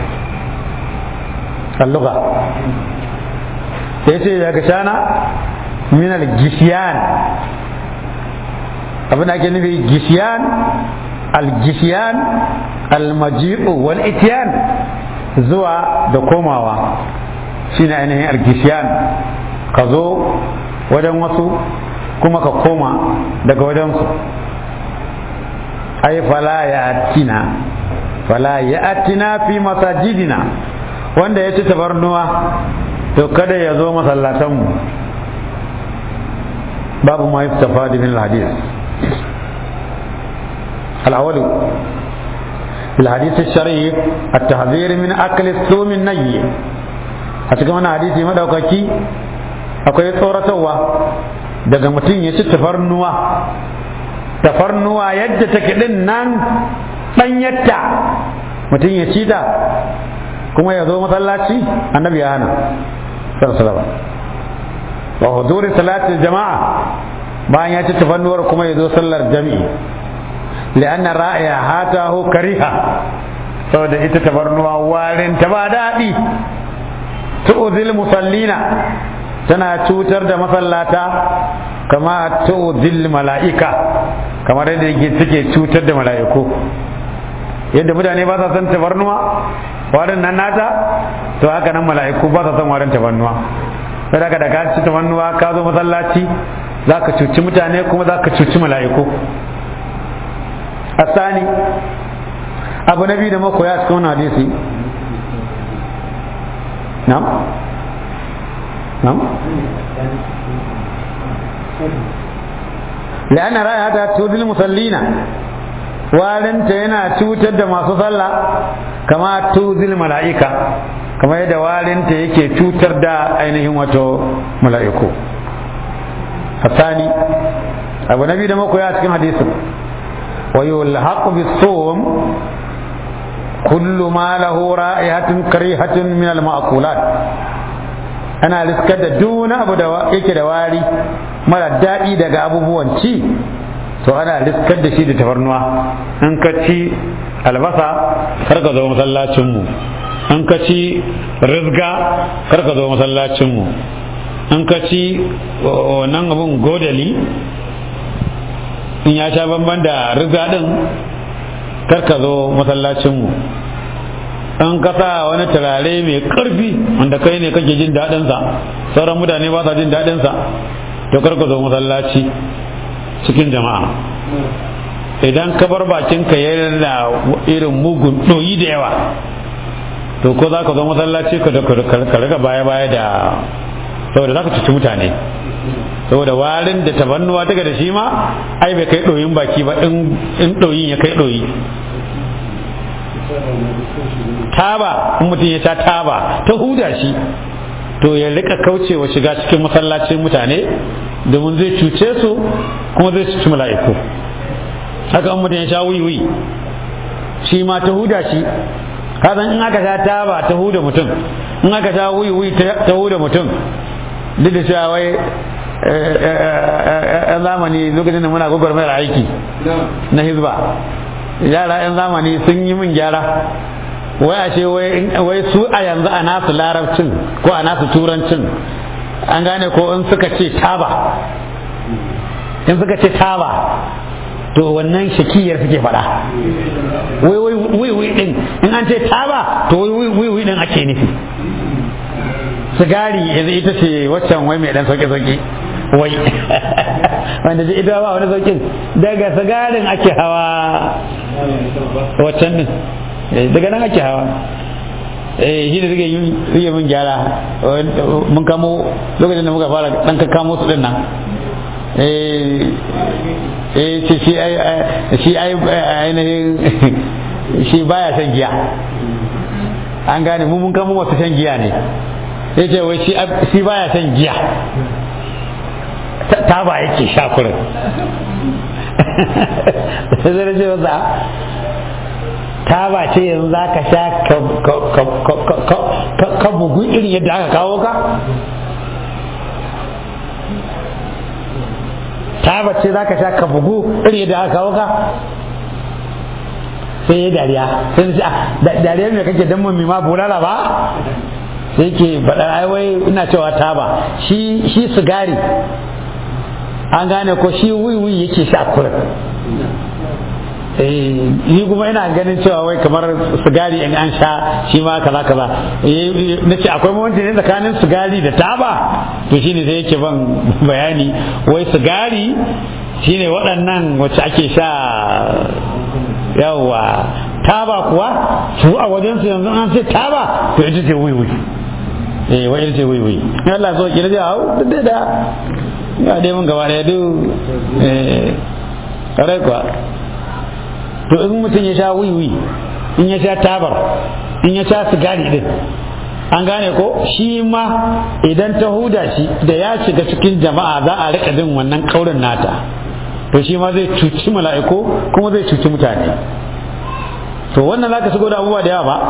alluga sai ce ya gashana min al-gishiyan abin da ake nufi gishiyan al-gishiyan al-maji'u wal itiyan zuwa da komawa shine ainihin al-gishiyan ka zo wajen wasu kuma ka koma daga wajensu ai fala ya atina fala ya atina fi masajidina wanda ya ci tabarnuwa to kada ya zo masallatanmu babu ma yustafadi min al-hadith الأول في الحديث الشريف التحذير من أكل الثوم الني أتكلم عن حديث ما دوكاكي akwai tsoratarwa daga mutum ya ci tafarnuwa tafarnuwa yadda take din nan ɗanyarta mutum ya ci ta kuma ya zo masallaci annabi ya hana sallallahu wa huduri salatul jama'a bayan ya ci tafarnuwar kuma ya zo sallar jami'i لأن رائحته كريهة saboda ita tabarnuwa warin ta ba daɗi tu'zil musallina tana cutar da masallata kama tu'zil mala'ika kamar yadda yake take cutar da mala'iku yadda mutane ba sa son tabarnuwa warin nan nata to haka nan mala'iku ba sa son warin tabarnuwa sai daga daga ci tabarnuwa ka zo masallaci za ka cuci mutane kuma za ka cuci mala'iku asani abu na biyu da makoya cikin wani hadisi na'am na'am لأن رائحتها تؤذي المصلين warinta yana cutar da masu sallah kama tuzil mala'ika kama yadda warinta yake cutar da ainihin wato mala'iku hasani abu na biyu da makoya cikin hadisin wa yulhaqu bis-sum kullu ma lahu ra'ihatun karihatun min al-ma'kulat ana riskar da duk wani abu da yake da wari mara daɗi daga abubuwan ci to ana riskar da shi da tafarnuwa in ka ci albasa kar ka zo masallacinmu in ka ci rizga kar ka zo masallacinmu in ka ci wannan abun godali in ya sha bamban da rizga din kar ka zo masallacinmu in ka sa wani turare mai karfi wanda kai ne kake jin daɗinsa sauran mutane ba sa jin daɗinsa to kar ka zo masallaci cikin jama'a idan ka bar bakinka yana irin mugun ɗoyi da yawa to ko za ka zo masallaci ka da ka riga baya baya da saboda za ka cuci mutane saboda warin da tabannuwa daga da shi ma ai bai kai ɗoyin baki ba in ɗoyin ya kai ɗoyi taba in mutum ya sha taba ta huda shi to ya rika kaucewa shiga cikin masallacin mutane domin zai cuce su kuma zai cuci mala'iku haka mutum ya sha wiwi shi ma ta huda shi kasan in aka sha taba ta huda mutum in aka sha wiwi ta huda mutum duk da cewa wai yan zamani lokacin da muna gwagwarmayar aiki na hizba yara yan zamani sun yi min gyara wai ashe wai su a yanzu a nasu larabcin ko a nasu turancin an gane ko in suka ce taba in suka ce taba to wannan shakiyar suke faɗa wai wai wai din in an ce taba to wai wai wai din ake nufi sigari yanzu ita ce waccan wai mai dan sauke sauke wai wanda ji ita ba wani saukin daga sigarin ake hawa waccan din daga nan ake hawa eh shi da suke yi min gyara mun kamo lokacin da muka fara dan ka kamo su din nan eh eh shi shi ai shi ai ainihin shi baya shan giya an gane mu mun kamo wasu shan giya ne ya ce wai shi baya shan giya ta ba yake sha kurin sai zai ce wasa ta ba ce yanzu za ka sha ka bugu irin yadda aka kawo ka ta ba ce za ka sha ka bugu irin yadda aka kawo ka sai ya dariya sai ce dariya mai kake dan mummi ma bulala ba sai ke faɗa ai wai ina cewa taba shi shi sigari an gane ko shi wiwi yake sha kurin ni kuma ina ganin cewa wai kamar sigari in an sha shi ma kaza kaza na ce akwai mawanci ne tsakanin sigari da taba to shine sai yake ban bayani wai sigari shine waɗannan wacce ake sha yawa taba kuwa su a wajen su yanzu an ce taba to ita ce wiwi eh wai ita ce wiwi Allah so ki da hau da da ga dai mun gaba da duk eh kare kuwa to in mutum ya sha wiwi in ya sha tabar in ya sha sigari din an gane ko shi ma idan ta huda shi da ya shiga cikin jama'a za a rika jin wannan kaurin nata to shi ma zai cuci mala'iku kuma zai cuci mutane to wannan za ka shigo da abubuwa da yawa ba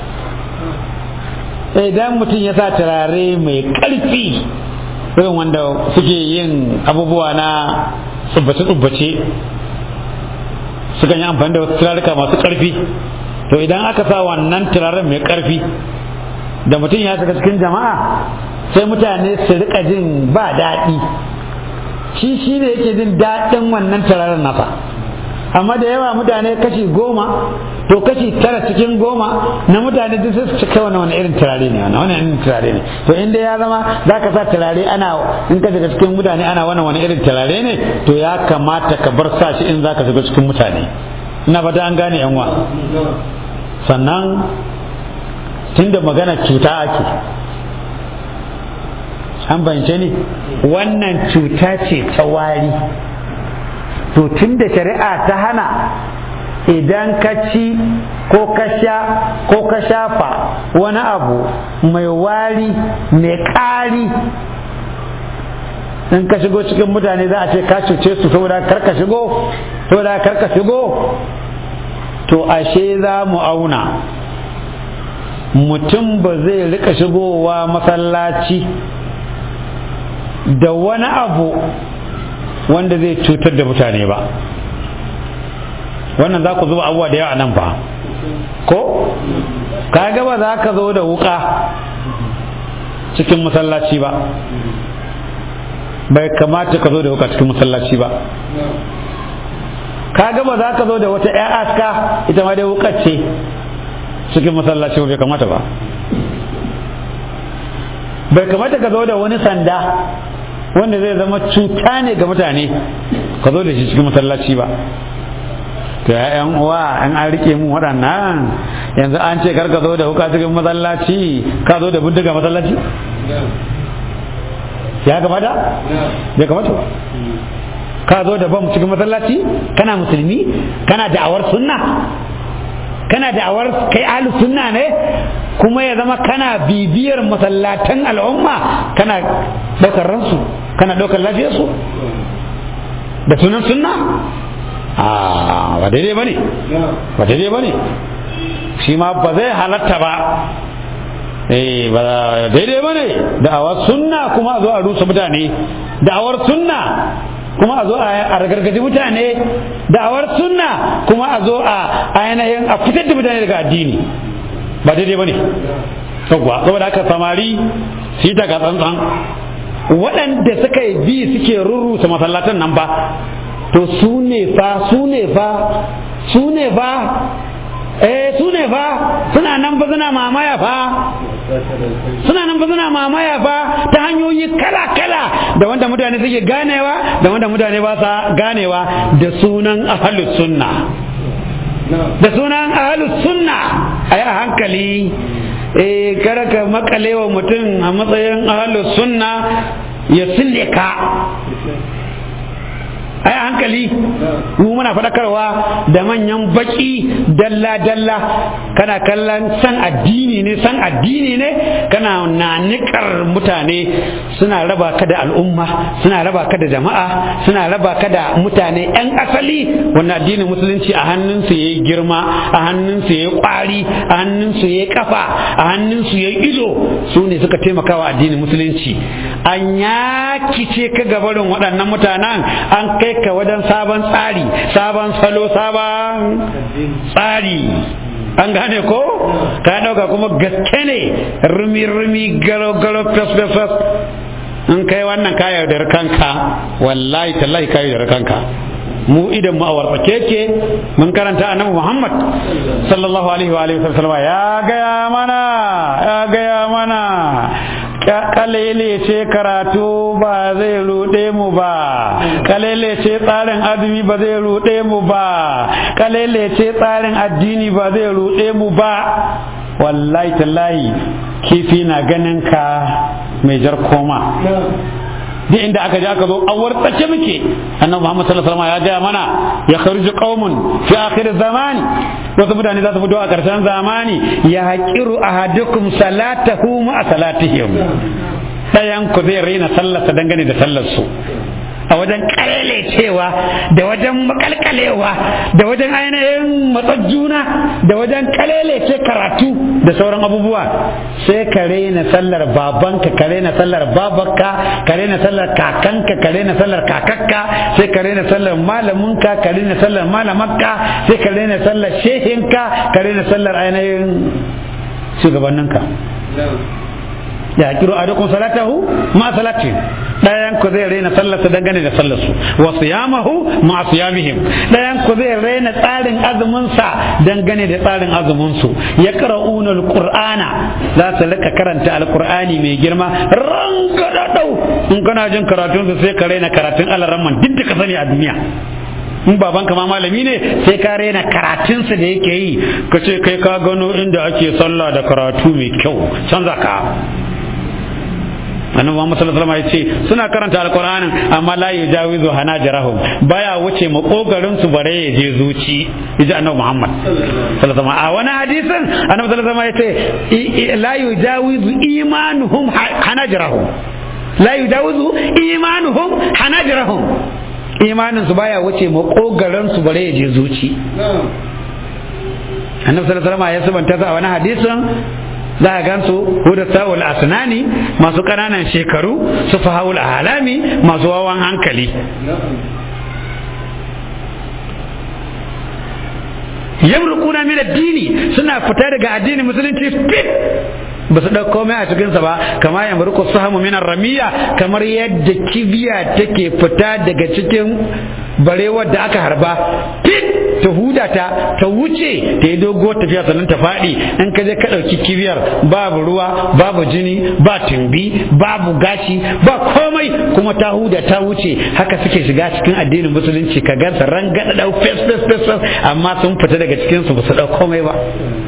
idan mutum ya sa turare mai ƙarfi irin wanda suke yin abubuwa na tsubbace-tsubbace sukan yi amfani da wasu turaruka masu ƙarfi to idan aka sa wannan turaren mai karfi da mutum ya shiga cikin jama'a sai mutane su rika jin ba daɗi shi shi ne yake jin daɗin wannan turaren nasa amma da yawa mutane kashi goma to kashi tara cikin goma na mutane duk su cika wani wani irin turare ne wani irin turare ne to inda ya zama za ka sa turare ana in ka shiga cikin mutane ana wani wani irin turare ne to ya kamata ka bar sa shi in za ka shiga cikin mutane ina fata an gane yanwa sannan tunda magana cuta ake an bance ni wannan cuta ce ta wari to tun da shari'a ta hana idan ka ci ko ka sha ko ka shafa wani abu mai wari mai ƙari in ka shigo cikin mutane za a ce ka cuce su saboda karka shigo saboda karka shigo to ashe za mu auna mutum ba zai rika shigowa masallaci da wani abu wanda zai cutar da mutane ba wannan za ku zuba abubuwa da yawa nan ba ko ka gaba za ka zo da wuka cikin masallaci ba bai kamata ka zo da wuka cikin masallaci ba ka gaba za ka zo da wata 'ya aska ita ma dai wukar ce cikin masallaci bai kamata ba bai kamata ka zo da wani sanda wanda zai zama cuta ne ga mutane ka zo da shi cikin masallaci ba to yan uwa an an rike mu waɗannan yanzu an ce kar ka zo da wuka cikin masallaci ka zo da bindiga masallaci ya kamata bai kamata ba ka zo da bam cikin masallaci kana musulmi kana da'awar sunna kana da'awar kai ahli sunna ne kuma ya zama kana bibiyar masallatan al'umma kana ɗaukar ransu kana ɗaukar lafiyarsu da sunan sunna a ba daidai ba ne ba daidai ba ne shi ma ba zai halatta ba eh ba daidai ba ne da'awar sunna kuma a zo a rusa mutane da'awar sunna kuma a zo a ragargaji mutane da'awar sunna kuma a zo a ainihin a fitar da mutane daga addini ba daidai ba ne saboda haka samari su yi daga tsantsan waɗanda suka yi bi suke rurrusa masallatan nan ba to su ne fa su ne fa su ne fa eh su ne fa suna nan ba suna mamaya fa suna nan ba suna mamaya fa ta hanyoyi kala-kala da wanda mutane suke ganewa da wanda mutane ba sa ganewa da sunan ahalus sunna da sunan ahalus sunna a yi a hankali eh kada ka makale wa mutum a matsayin ahalus sunna ya sille ka ai hankali mu muna faɗakarwa da manyan baki dalla-dalla kana kallon san addini ne san addini ne kana nanikar mutane suna raba ka da al'umma suna raba ka da jama'a suna raba ka da mutane 'yan asali wanda addinin musulunci a hannunsu ya yi girma a hannunsu ya yi kwari a hannunsu ya yi kafa a hannunsu ya yi ido su ne suka taimakawa addinin musulunci an yakice ka gabarin waɗannan mutanen an kai ka wajen sabon tsari sabon salo sabon tsari an gane ko ka ɗauka kuma gaske ne rumi-rumi galo-galo fes-fes in kai wannan ka yaudar kanka wallahi tallahi ka yaudar kanka mu idan mu a wartsake ke mun karanta annabi Muhammad sallallahu alaihi wa alihi wasallam ya gaya mana ya gaya mana kalele ce karatu ba zai ruɗe mu ba kalele ce tsarin azumi ba zai ruɗe mu ba kalele ce tsarin addini ba zai ruɗe mu ba wallahi tallahi kifi na ganin ka mai jar koma duk inda aka je aka zo a wartsace muke annabi Muhammad sallallahu alaihi wasallam ya gaya mana ya kharuju qaumun fi akhir zamani wasu mutane za su fito a karshen zamani ya haqiru ahadukum salatahu ma salatihim dayan ku zai raina sallarsa dangane da sallar su a wajen cewa da wajen makalkalewa da wajen ainihin matsar juna da wajen kalelece karatu da sauran abubuwa sai ka rena sallar babanka ka rena sallar babanka ka rena sallar kakanka ka rena sallar kakakka sai ka rena sallar malaminka ka rena sallar malamakka sai ka rena sallar shehinka ka rena sallar ainihin shugabanninka ya kiro a dukkan salatahu ma salati dayan ku zai raina sallarsa dangane da sallarsu wa siyamahu ma siyamihim dayan ku zai raina tsarin azumin sa dangane da tsarin azumin su ya qara'una alqur'ana za su rika karanta alqur'ani mai girma rangadadau in kana jin karatun su sai ka raina karatun alaramman duk da ka sani a duniya in babanka ma malami ne sai ka raina karatunsa da yake yi ka ce kai ka gano inda ake sallah da karatu mai kyau canza ka annabi Muhammad sallallahu alaihi wasallam ya ce suna karanta alqur'anin amma la yujawizu hanajirahum baya wuce makogarin su bare ya je zuci yaji annabi Muhammad sallallahu alaihi wasallam a wani hadisin annabi sallallahu alaihi wasallam ya ce la yujawizu imanuhum hanajirahum la yujawizu imanuhum hanajirahum imanin su baya wuce makogarin su bare ya je zuci annabi sallallahu alaihi wasallam ya sabanta a wani hadisin za a gansu huda sa'ul asnani masu ƙananan shekaru su fahawul halami masu wawan hankali yamruquna min addini suna fita daga addinin musulunci fit ba su ɗauko mai a cikinsa ba kama ya murku sahamu minar ramiya kamar yadda kibiya take fita daga cikin barewar da aka harba fit ta huda ta ta wuce ta yi dogo tafiya sannan ta faɗi in ka je ka ɗauki kibiyar babu ruwa babu jini ba tumbi babu gashi ba komai kuma ta huda ta wuce haka suke shiga cikin addinin musulunci ka gansa rangada ɗau fes fes fes amma sun fita daga cikinsu ba su ɗau komai ba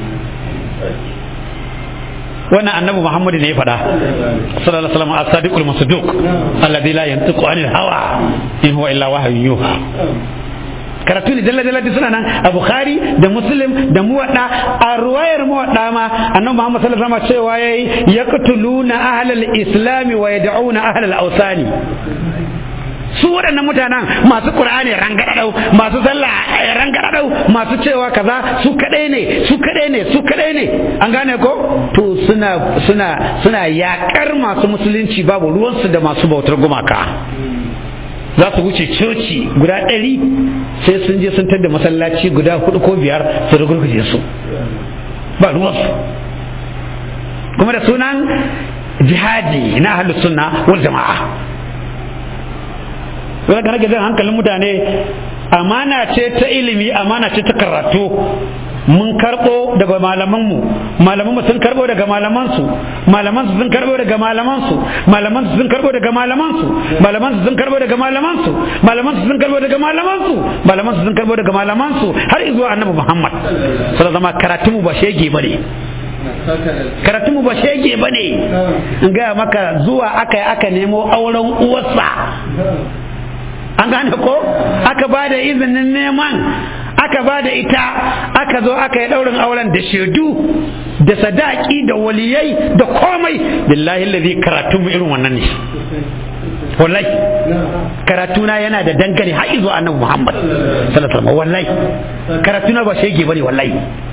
wannan annabi Muhammad ne ya faɗa sallallahu alaihi wasallam as-sadiqul masduq alladhi la yantiqu anil hawa in huwa illa wahyun yuha karatu ne dalla dalla suna nan a bukhari da muslim da muwadda a ruwayar muwadda ma annabi muhammad sallallahu alaihi wasallam cewa yayi yaqtuluna ahlal islami wa yad'una ahlal awsani su waɗannan mutanen masu ƙur'ani rangadadau masu sallah rangadadau masu cewa kaza su kadai ne su kadai ne su kadai ne an gane ko to suna suna suna yakar masu musulunci babu ruwansu da masu bautar gumaka za su wuce coci guda ɗari sai sun je sun tadda masallaci guda hudu ko biyar su rugurguje su ba ruwansu kuma da sunan jihadi na ahlus sunna wal jama'a wanda nake jan hankalin mutane amana ce ta ilimi amana ce ta karatu mun karbo daga malamanmu malamanmu sun karbo daga malamansu malamansu sun karbo daga malamansu malamansu sun karbo daga malamansu malamansu sun karbo daga malamansu malamansu sun karbo daga malamansu malamansu sun karbo daga malamansu har zuwa annabi Muhammad sallallahu zama karatu mu ba shege bane karatu mu ba shege bane in ga maka zuwa aka aka nemo auren uwarsa an gane ko aka ba da izinin neman aka ba da ita aka zo aka yi ɗaurin auren da shaidu da sadaki da waliyai da komai billahi lazi karatu mu irin wannan ne wallahi karatuna yana da dangane har izo annabi Muhammad sallallahu alaihi wasallam wallahi karatuna ba shege bane wallahi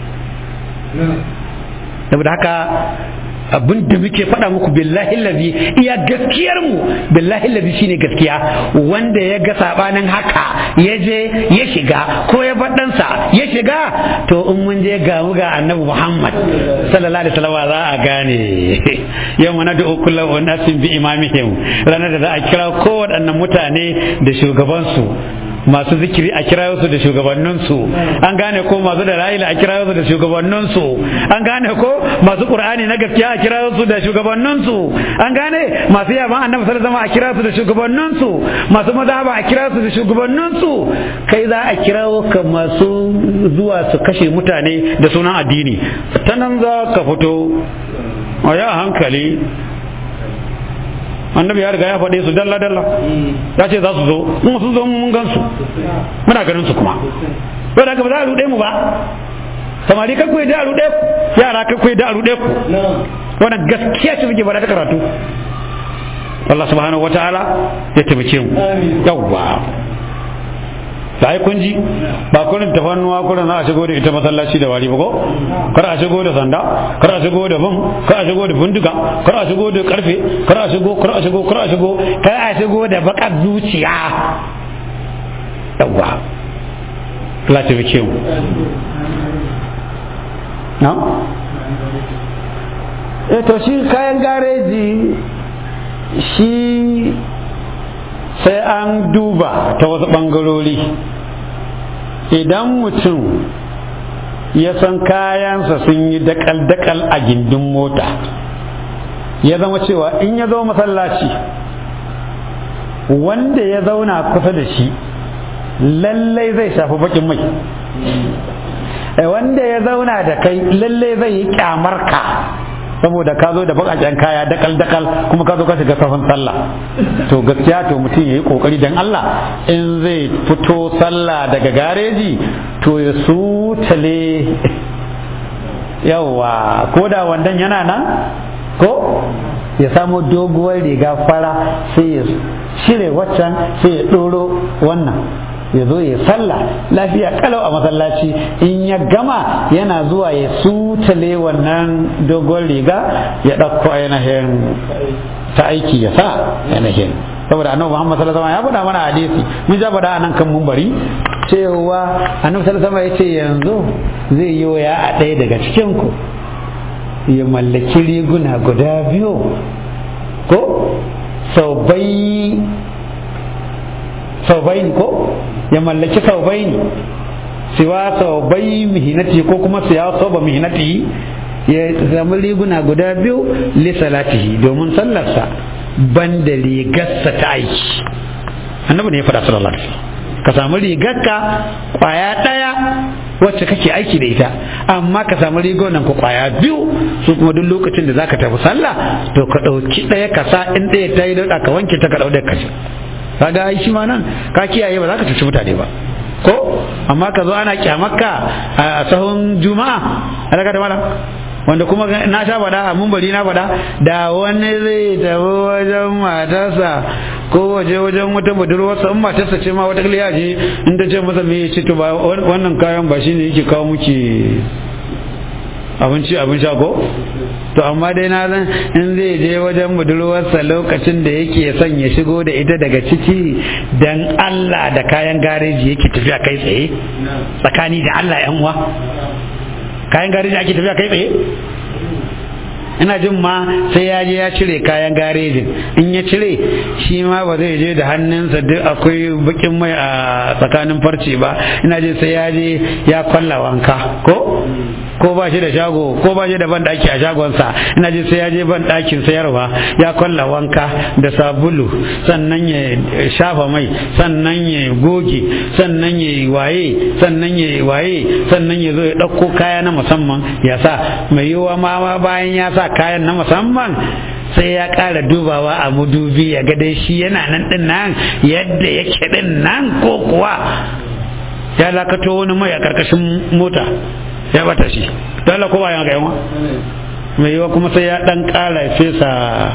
saboda haka abin da muke faɗa muku billahi lazi iya gaskiyar mu billahi lazi shine gaskiya wanda ya ga sabanin haka ya je ya shiga ko ya faɗansa ya shiga to in mun je ga mu ga annabi Muhammad sallallahu alaihi wasallam za a gane yau mana da kullu unasin bi imamihim ranar da za a kira kowaɗannan mutane da shugabansu masu zikiri a kira su da shugabanninsu an gane ko masu da ra'ila a kira su da shugabanninsu an gane ko masu qur'ani na gaskiya a kira su da shugabanninsu an gane masu yaban annabi sallallahu alaihi a kira su da shugabanninsu masu mazhaba a kira su da shugabanninsu kai za a kira ka masu zuwa su kashe mutane da sunan addini ta nan za ka fito a ya hankali annabi ya riga ya faɗe su dalla dalla ya ce za su zo kuma sun zo mun gan su muna ganin su kuma bai da ba za a ruɗe mu ba samari kan kuwa da a ruɗe ku yara kan kuwa da a ruɗe ku wannan gaskiya ce muke faɗa ta karatu Allah subhanahu wataala ya taimake mu yawwa da ai kun ji ba kurin tafannuwa kurin za a shigo da ita masallaci da wari ba ko kar a shigo da sanda kar a shigo da bam kar a shigo da bindiga kar a shigo da karfe kar a shigo kar a shigo kar a shigo kar a shigo da bakar zuciya yawwa Allah ta bike mu na eh to shi kayan gareji shi sai an duba ta wasu ɓangarori idan mutum ya san kayansa sun yi dakal-dakal a gindin mota ya zama cewa in ya zo masallaci wanda ya zauna kusa da shi lallai zai shafi bakin mai wanda ya zauna da kai lallai zai yi kyamar ka saboda ka zo da bakaken kaya dakal dakal kuma ka zo ka shiga safin sallah to gaskiya to mutum yayi kokari dan Allah in zai fito sallah daga gareji to ya sutale yawa ko da wandan yana nan ko ya samu doguwar riga fara sai ya shire waccan sai ya ɗoro wannan ya zo ya sallah lafiya kalau a masallaci in ya gama yana zuwa ya sutale wannan dogon riga ya ɗauko ainihin ta aiki ya sa ainihin saboda annabi Muhammad sallallahu alaihi wasallam ya faɗa mana hadisi mun ja faɗa anan kan mumbari cewa annabi sallallahu alaihi wasallam ya ce yanzu zai yi waya a ɗaya daga cikin ku ya mallaki riguna guda biyu ko sau bai saubaini ko ya mallaki saubaini siwa saubai mihinati ko kuma siya sauba mihinati ya samu riguna guda biyu li salatihi domin sallarsa ban da rigarsa ta aiki annabi ne ya faɗa sallallahu alaihi ka samu rigarka kwaya ɗaya wacce kake aiki da ita amma ka samu rigunan ku kwaya biyu su kuma duk lokacin da zaka tafi sallah to ka ɗauki ɗaya ka sa in ɗaya ta yi dauɗa ka wanke ta ka ɗau ɗaya ka kaga ai shi ma nan ka kiyaye ba za ka cuci mutane ba ko amma ka zo ana kyamarka a sahun juma'a alaka da malam wanda kuma na sha faɗa a mumbari na faɗa da wani zai tafi wajen matarsa ko waje wajen wata budurwarsa in matarsa ce ma wata ya je in ta ce masa me ya ce to ba wannan kayan ba shine yake kawo muke abinci abin sha ko to amma dai na san in zai je wajen budurwarsa lokacin da yake son ya shigo da ita daga ciki dan Allah da kayan gareji yake tafiya kai tsaye tsakani da Allah yan uwa kayan gareji ake tafiya kai tsaye ina jin ma sai ya je ya cire kayan garejin in ya cire shi ma ba zai je da hannunsa duk akwai bakin mai a tsakanin farce ba ina jin sai ya je ya kwalla wanka ko ko ba shi da shago ko ba shi da ban daki a shagonsa ina jin sai ya je ban dakin sayarwa ya kwalla wanka da sabulu sannan ya shafa mai sannan ya goge sannan ya waye sannan ya waye sannan ya zo ya ɗauko kaya na musamman ya sa mai yiwuwa ma bayan ya sa kayan na musamman sai ya ƙara dubawa a mudubi ya ga dai shi yana nan din nan yadda yake din nan ko kuwa ya lakato wani mai a ƙarƙashin mota ya bata shi dole ko bayan ga yawa mai yiwa kuma sai ya ɗan ƙara fesa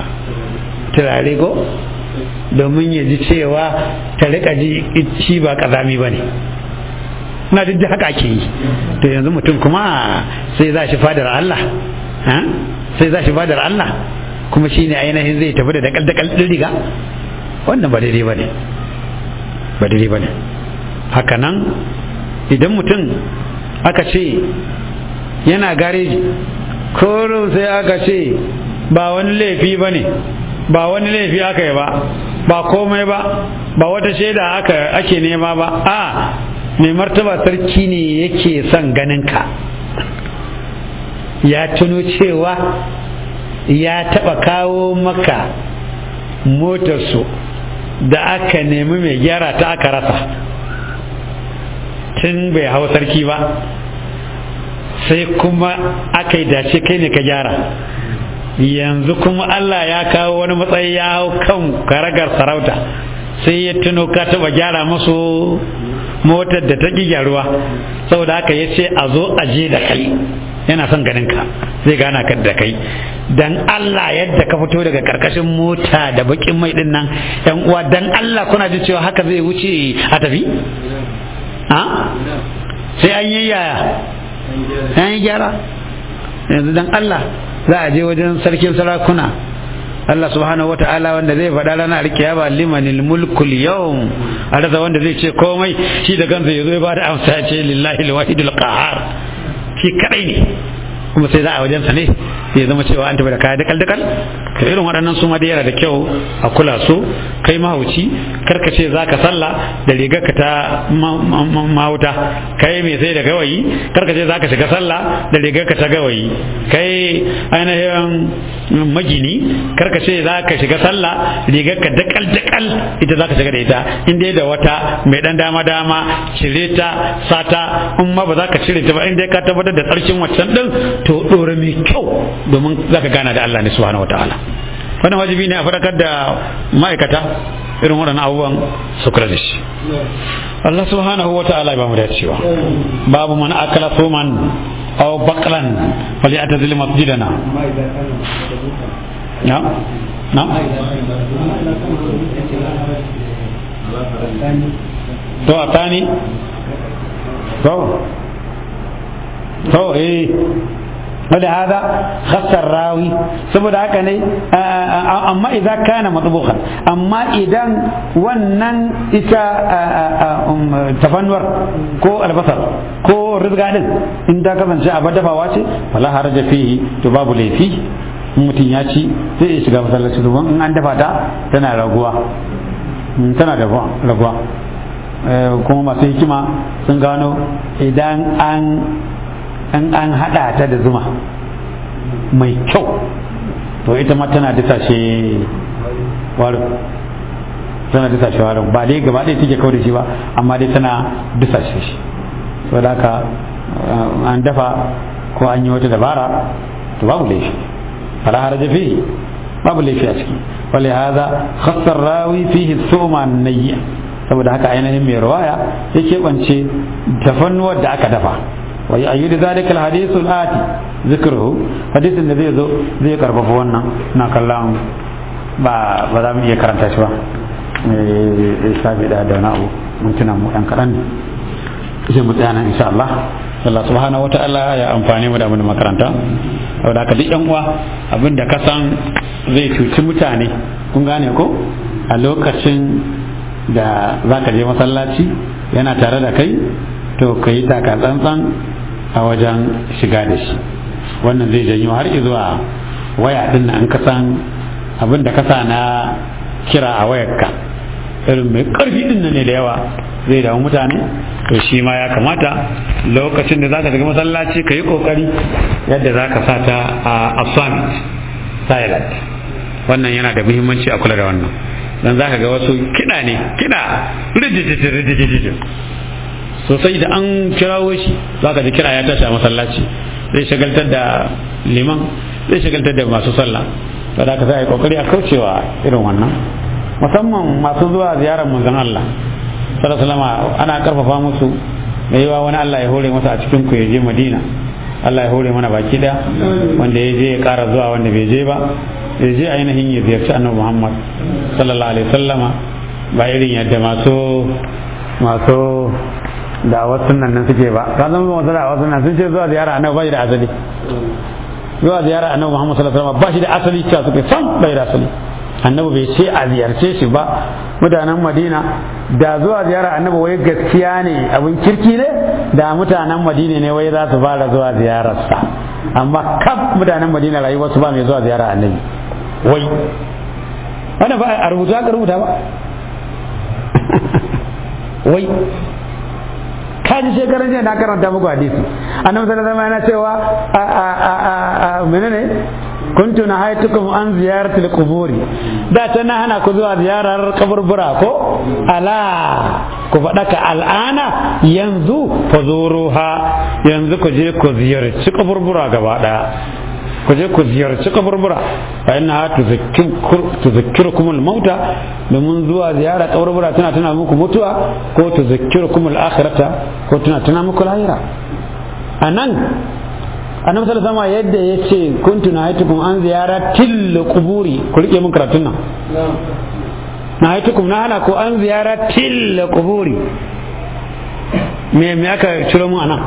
turare ko domin ya ji cewa ta riƙa ji shi ba ƙazami ba ne na duk haka ake yi to yanzu mutum kuma sai za shi fadar Allah sai za shi fadar Allah kuma shi ne ainihin zai tafi da dakal dakal ɗin riga wannan ba daidai ba ne ba daidai ba ne haka nan idan mutum aka ce yana gareji korin sai aka ce ba wani laifi ba ne ba wani laifi aka yi ba ba komai ba ba wata shaida aka ake nema ba a mai martaba sarki ne yake son ganin ka ya tuno cewa ya taɓa kawo maka motarsu da aka nemi mai gyara ta aka rasa tun bai hau sarki ba sai kuma aka yi dace kai ne ka gyara yanzu kuma Allah ya kawo wani matsayi ya hau kan karagar sarauta sai ya tuno ka taɓa gyara masu motar da ta ƙi gyaruwa saboda haka ya ce a zo a je da kai yana son ganin ka zai gana ka da kai dan Allah yadda ka fito daga karkashin mota da bakin mai din nan yan uwa dan Allah kuna ji cewa haka zai wuce a tafi ha sai an yi yaya an yi gyara yanzu dan Allah za a je wajen sarkin sarakuna Allah subhanahu wa ta'ala wanda zai faɗa ranar alkiyama limanil mulkul yawm a rasa wanda zai ce komai shi da kansa ya zo ya bada amsa ya ce lillahi alwahidul qahar shi kadai ne kuma sai za a wajen sa ne ya zama cewa an tafi da kaya dakal dakal to irin waɗannan su ma da yana da kyau a kula su kai mahauci karka ce za ka sallah da rigar ka ta mahauta kai mai sai da gawayi karka ce za ka shiga sallah da rigar ka ta gawayi kai ainihin magini karka ce za ka shiga sallah rigar ka dakal dakal ita za ka shiga da ita in dai da wata mai dan dama dama cire ta sata in ma ba za ka cire ta ba in dai ka tabbatar da tsarkin waccan din to dore mai kyau domin za ka gana da Allah ne subhanahu wataala wannan wajibi ne a faɗakar da ma'aikata irin waɗannan abubuwan su kula da shi Allah subhanahu wa ta'ala ba mu da cewa babu man akala suman aw baqlan falyatazil masjidana na na to atani to to eh ولهذا خص الراوي saboda haka ne amma idan kana matbukan amma idan wannan ita tafannuwar ko albasar ko rizga din in ta kasance a dafawa ce fala haraja fihi to babu laifi mutum ya ci zai iya shiga masallaci domin in an dafa ta tana raguwa tana da raguwa kuma masu hikima sun gano idan an in an haɗa ta da zuma mai kyau to ita ma tana disashe warin tana disashe warin ba dai gaba ɗaya take kawai da shi ba amma dai tana disashe shi saboda haka an dafa ko an yi wata dabara to babu laifi fala haraja fihi babu laifi a ciki wale haza khassar rawi fihi suma nayya saboda haka ainihin mai rawaya ya keɓance tafannuwar da aka dafa ويؤيد ذلك الحديث الآتي ذكره حديث الذي ذو ذي كربف وانا نكلام با ba za mu iya karanta shi ba eh sabi da da na'u mun tuna mu dan kadan sai mu tsaya nan insha Allah Allah subhanahu wataala ya amfane mu da abin makaranta saboda haka duk yan uwa abin da ka san zai cuci mutane kun gane ko a lokacin da zaka je masallaci yana tare da kai to ka yi taka tsantsan a wajen shiga da shi wannan zai janyo har zuwa waya din nan ka san abin da kasa na kira a wayarka irin mai karfi din nan ne da yawa zai damu mutane to shi ma ya kamata lokacin da zaka shiga masallaci ka yi kokari yadda zaka sa ta a summit silent wannan yana da muhimmanci a kula da wannan dan zaka ga wasu kiɗa ne kiɗa rijijijijijijijij sosai da an kirawo shi za ka ji kira ya tashi a masallaci zai shagaltar da liman zai shagaltar da masu sallah da da ka sai kokari a kaucewa irin wannan musamman masu zuwa ziyarar manzon Allah sallallahu ana karfafa musu da yawa wani Allah ya hore masa a cikin ku ya je Madina Allah ya hore mana baki da wanda ya je ya kara zuwa wanda bai je ba ya je ainihin ya ziyarci annabi Muhammad sallallahu alaihi wasallama ba irin yadda masu masu da wasu nan nan suke ba ka zama masu da wasu nan sun ce zuwa ziyara annabi ba shi da asali zuwa ziyara annabi Muhammad sallallahu alaihi wasallam ba shi da asali cewa suke san bai da asali annabi bai ce a ziyarce shi ba mutanen Madina da zuwa ziyara annabi wai gaskiya ne abin kirki ne da mutanen Madina ne wai za su fara zuwa ziyararsa amma kaf mutanen Madina rayuwar su ba mai zuwa ziyara annabi wai wannan ba a rubuta ka rubuta ba wai kaji shekaran jiya na karanta muku hadisi annabi sallallahu alaihi yana cewa a a a a menene kuntu na haitukum an ziyaratul quburi da ta na hana ku zuwa ziyarar kaburbura ko ala ku faɗa ka al'ana yanzu fa zuruha yanzu ku je ku ziyarci kaburbura gaba ɗaya ku je ku ziyarci kaburbura fa inna tuzakkirukum al-mauta domin zuwa ziyara kaburbura tana tana muku mutuwa ko tuzakkirukum al-akhirata ko tana tana muku lahira anan annabi sallallahu alaihi yadda ya ce kuntu na haitukum an ziyara til kuburi ku rike mun karatun nan na haitukum na hana ko an ziyara til kuburi me me aka ciro mu anan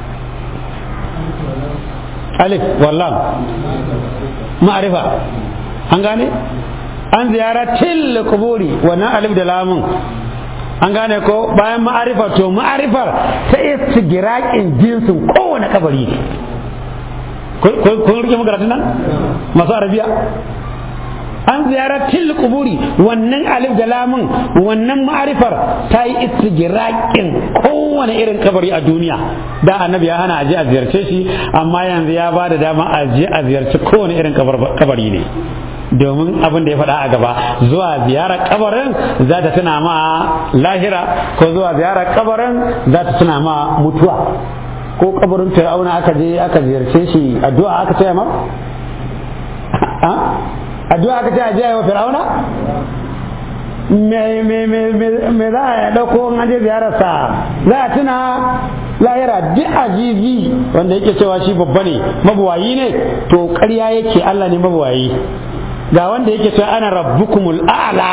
alif wallam ma'arifa an gane an ziyara til kuburi wannan alif da lamun an gane ko bayan ma'arifa to ma'arifar ta istigirakin jinsin kowane kabari ne kun rike magaratun nan masu arabiya an ziyara til kuburi wannan alif da lamun wannan ma'arifar ta yi istigirakin kowane irin kabari a duniya da annabi ya hana aje a ziyarce shi amma yanzu ya ba da dama aje a ziyarci kowane irin kabari ne domin abin da ya faɗa a gaba zuwa ziyarar kabarin za ta tuna ma lahira ko zuwa ziyarar kabarin za ta tuna ma mutuwa ko kabarin fir'auna aka je aka ziyarce shi addu'a aka ce ma addu'a aka ce a je wa fir'auna me za a ɗauko an je ziyararsa za a tuna lahira duk azizi wanda yake cewa shi babba ne mabuwayi ne to ƙarya yake Allah ne mabuwayi ga wanda yake cewa ana rabbukumul a'la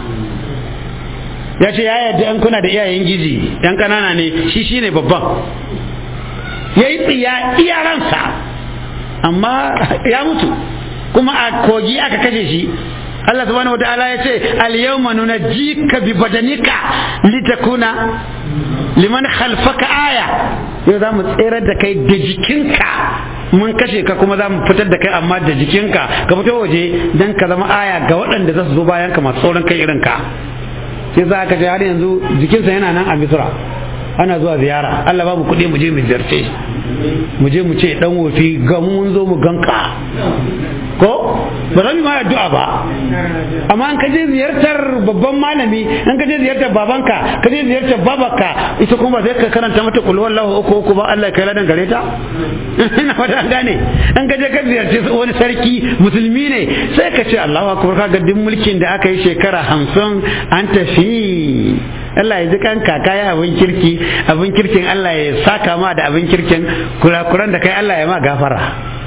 ya ce ya yadda an kuna da iyayen gizi yan kanana ne shi shine babban ya yi tsiya iyaransa amma ya mutu kuma a kogi aka kashe shi Allah subhanahu wataala ya ce al-yawma nunajjika bi badanika litakuna liman khalfaka aya yau za mu tserar da kai da jikinka mun kashe ka kuma za mu fitar da kai amma da jikinka ka fito waje dan ka zama aya ga waɗanda za su zo bayan ka masu sauran kai irin ka sai za ka ce har yanzu jikinsa yana nan a misra ana zuwa ziyara Allah ba mu kuɗi mu je mu ziyarce mu je mu ce dan wofi ga mun zo mu ganka ko ba zan yi ma addu'a ba amma an kaje ziyartar babban malami an kaje ziyartar babanka kaje ziyartar babanka ita kuma zai ka karanta mata kul wallahu uku uku ba Allah kai ladan gare ta ina fata gane an kaje ka ziyarce wani sarki musulmi ne sai ka ce Allahu akbar ka ga duk mulkin da aka yi shekara hamsin an tafi Allah ya ji kan kaka ya abin kirki abin kirkin Allah ya saka ma da abin kirkin kurakuran da kai Allah ya ma gafara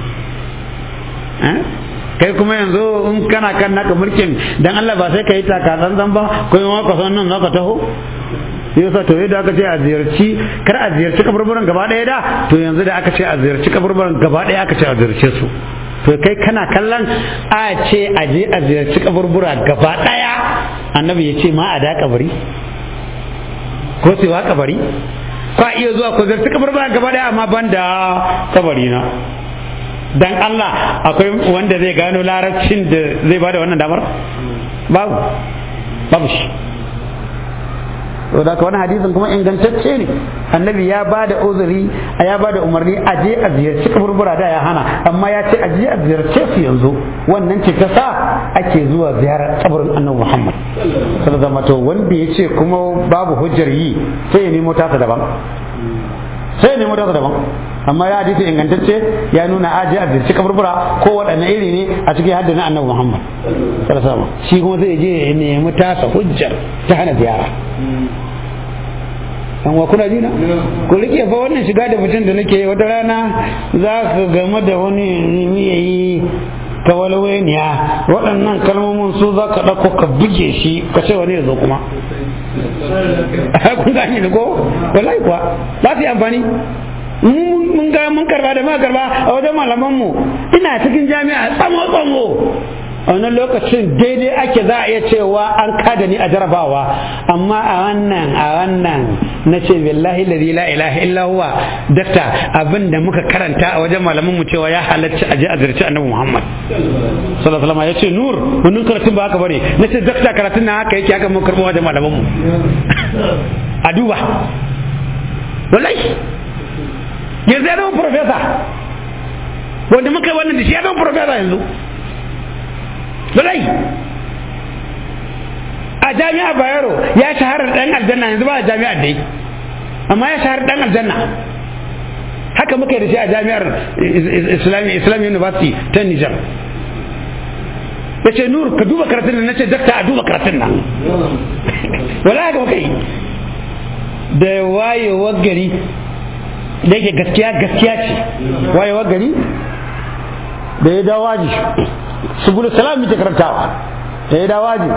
kai kuma yanzu in kana kan naka mulkin dan Allah ba sai ka yi taka zanzan ba ko yi maka son nan zaka taho yasa to yadda aka ce a ziyarci kar a ziyarci kaburburan gaba ɗaya da to yanzu da aka ce a ziyarci kaburburan gaba ɗaya aka ce a ziyarce su to kai kana kallon a ce a je a ziyarci kaburbura gaba ɗaya annabi ya ce ma a da kabari ko sai wa kabari ka iya zuwa ko ziyarci kaburbura gaba ɗaya amma ban da kabari na dan Allah akwai wanda zai gano larabcin da zai bada wannan damar babu babu shi da ka wani hadisin kuma ingantacce ne annabi ya ba da uzuri ya ba da umarni a je a ziyarci kaburbura da ya hana amma ya ce a je a ziyarce su yanzu wannan ce ta sa ake zuwa ziyarar kabarin annabi muhammad sallallahu alaihi wanda ya ce kuma babu hujjar yi sai ya nemo tasa daban sai ya nemo tasa daban amma ya hadisi ingantacce ya nuna aje a zirci kaburbura ko waɗanne iri ne a cikin haddin annabi Muhammad sallallahu shi kuma zai je ya nemi tasa hujjar ta hana ziyara an wa kuna jina ku rike fa wannan shiga da mutum da nake wata rana za ka game da wani yayi ta walwaniya waɗannan kalmomin su za ka ɗauko ka buge shi ka ce wani ya zo kuma kun gane ni ko wallahi kuwa za su yi amfani mun ga mun karba da ma karba a wajen malaman mu ina cikin jami'a tsamo tsamo a wannan lokacin daidai ake za a iya cewa an kada ni a jarabawa amma a wannan a wannan na ce billahi la ilaha illa huwa dakta abin da muka karanta a wajen malaman mu cewa ya halarci aje a zarci annabi Muhammad sallallahu alaihi ya ce nur wannan karatun ba haka bane na ce dakta karatun na haka yake haka mun karbo wajen malaman mu a duba wallahi yanzu ya zama profesa wanda muka yi wannan da shi ya zama profesa yanzu Zulai a jami'a Bayero ya shahara dan aljanna yanzu ba a jami'ar dai amma ya shahara dan aljanna haka muka yi da shi a jami'ar Islamic Islamic University ta Niger ya ce nur ka duba karatun nan na ce dakta a duba karatun nan wala haka muka yi da wayewar gari da yake gaskiya gaskiya ce wayewa gari da ya dawo waji subul salam muke karantawa da ya dawo waji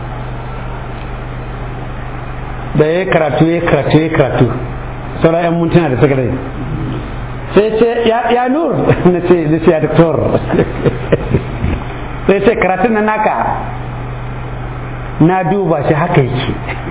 da ya karatu ya karatu ya karatu sauran yan mintuna da suka rai sai ce ya nur na ce na ce ya doktor sai ce karatun na naka na duba shi haka yake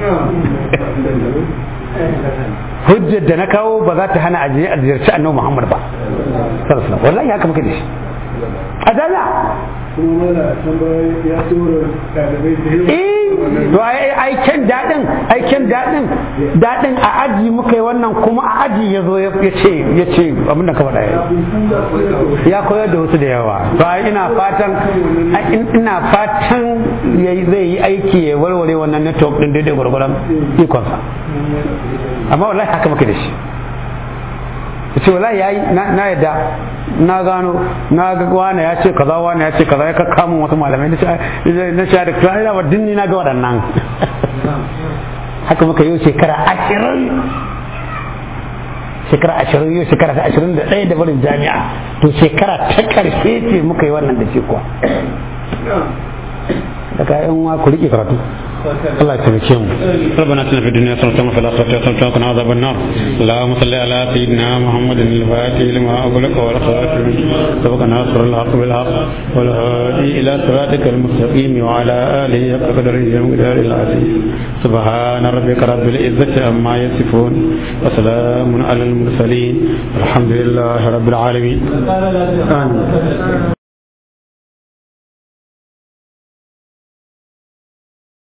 hujjar da na kawo ba za ta hana a ziyarci annabi Muhammad ba sallallahu wallahi haka muka da shi a jami'a kuma mana tambayoyi ya tura ɗalibai da yawa eh to ai ai kyan dadin ai kyan dadin dadin a aji muka yi wannan kuma a aji ya zo ya ce ya ce abin da ka faɗa ya ya koyar da wasu da yawa to ai ina fatan ai in- ina fatan yayi zai yi aiki ya warware wannan network din daidai gwargwaron ikonsa amma wallahi haka muka da shi ce wallahi yayi na na yadda na gano na ga wani ya ce kaza wani ya ce kaza ya kakka mun wasu malamai na ce na ce da kai da dinni na ga waɗannan haka muka yi shekara ashirin shekara ashirin yau shekara ta ashirin da ɗaya da barin jami'a to shekara ta ƙarshe ce muka yi wannan da shi kuwa daga yan uwa ku riƙe karatu الله يكرمكم ربنا اتنا في الدنيا حسنة وفي الآخرة حسنة وقنا عذاب النار اللهم صل على سيدنا محمد الفاتح لما أغلق والخاتم سبق ناصر الحق بالحق والهادي إلى صراطك المستقيم وعلى آله حق قدره ومقداره العظيم سبحان ربك رب العزة عما يصفون وسلام على المرسلين الحمد لله رب العالمين آمين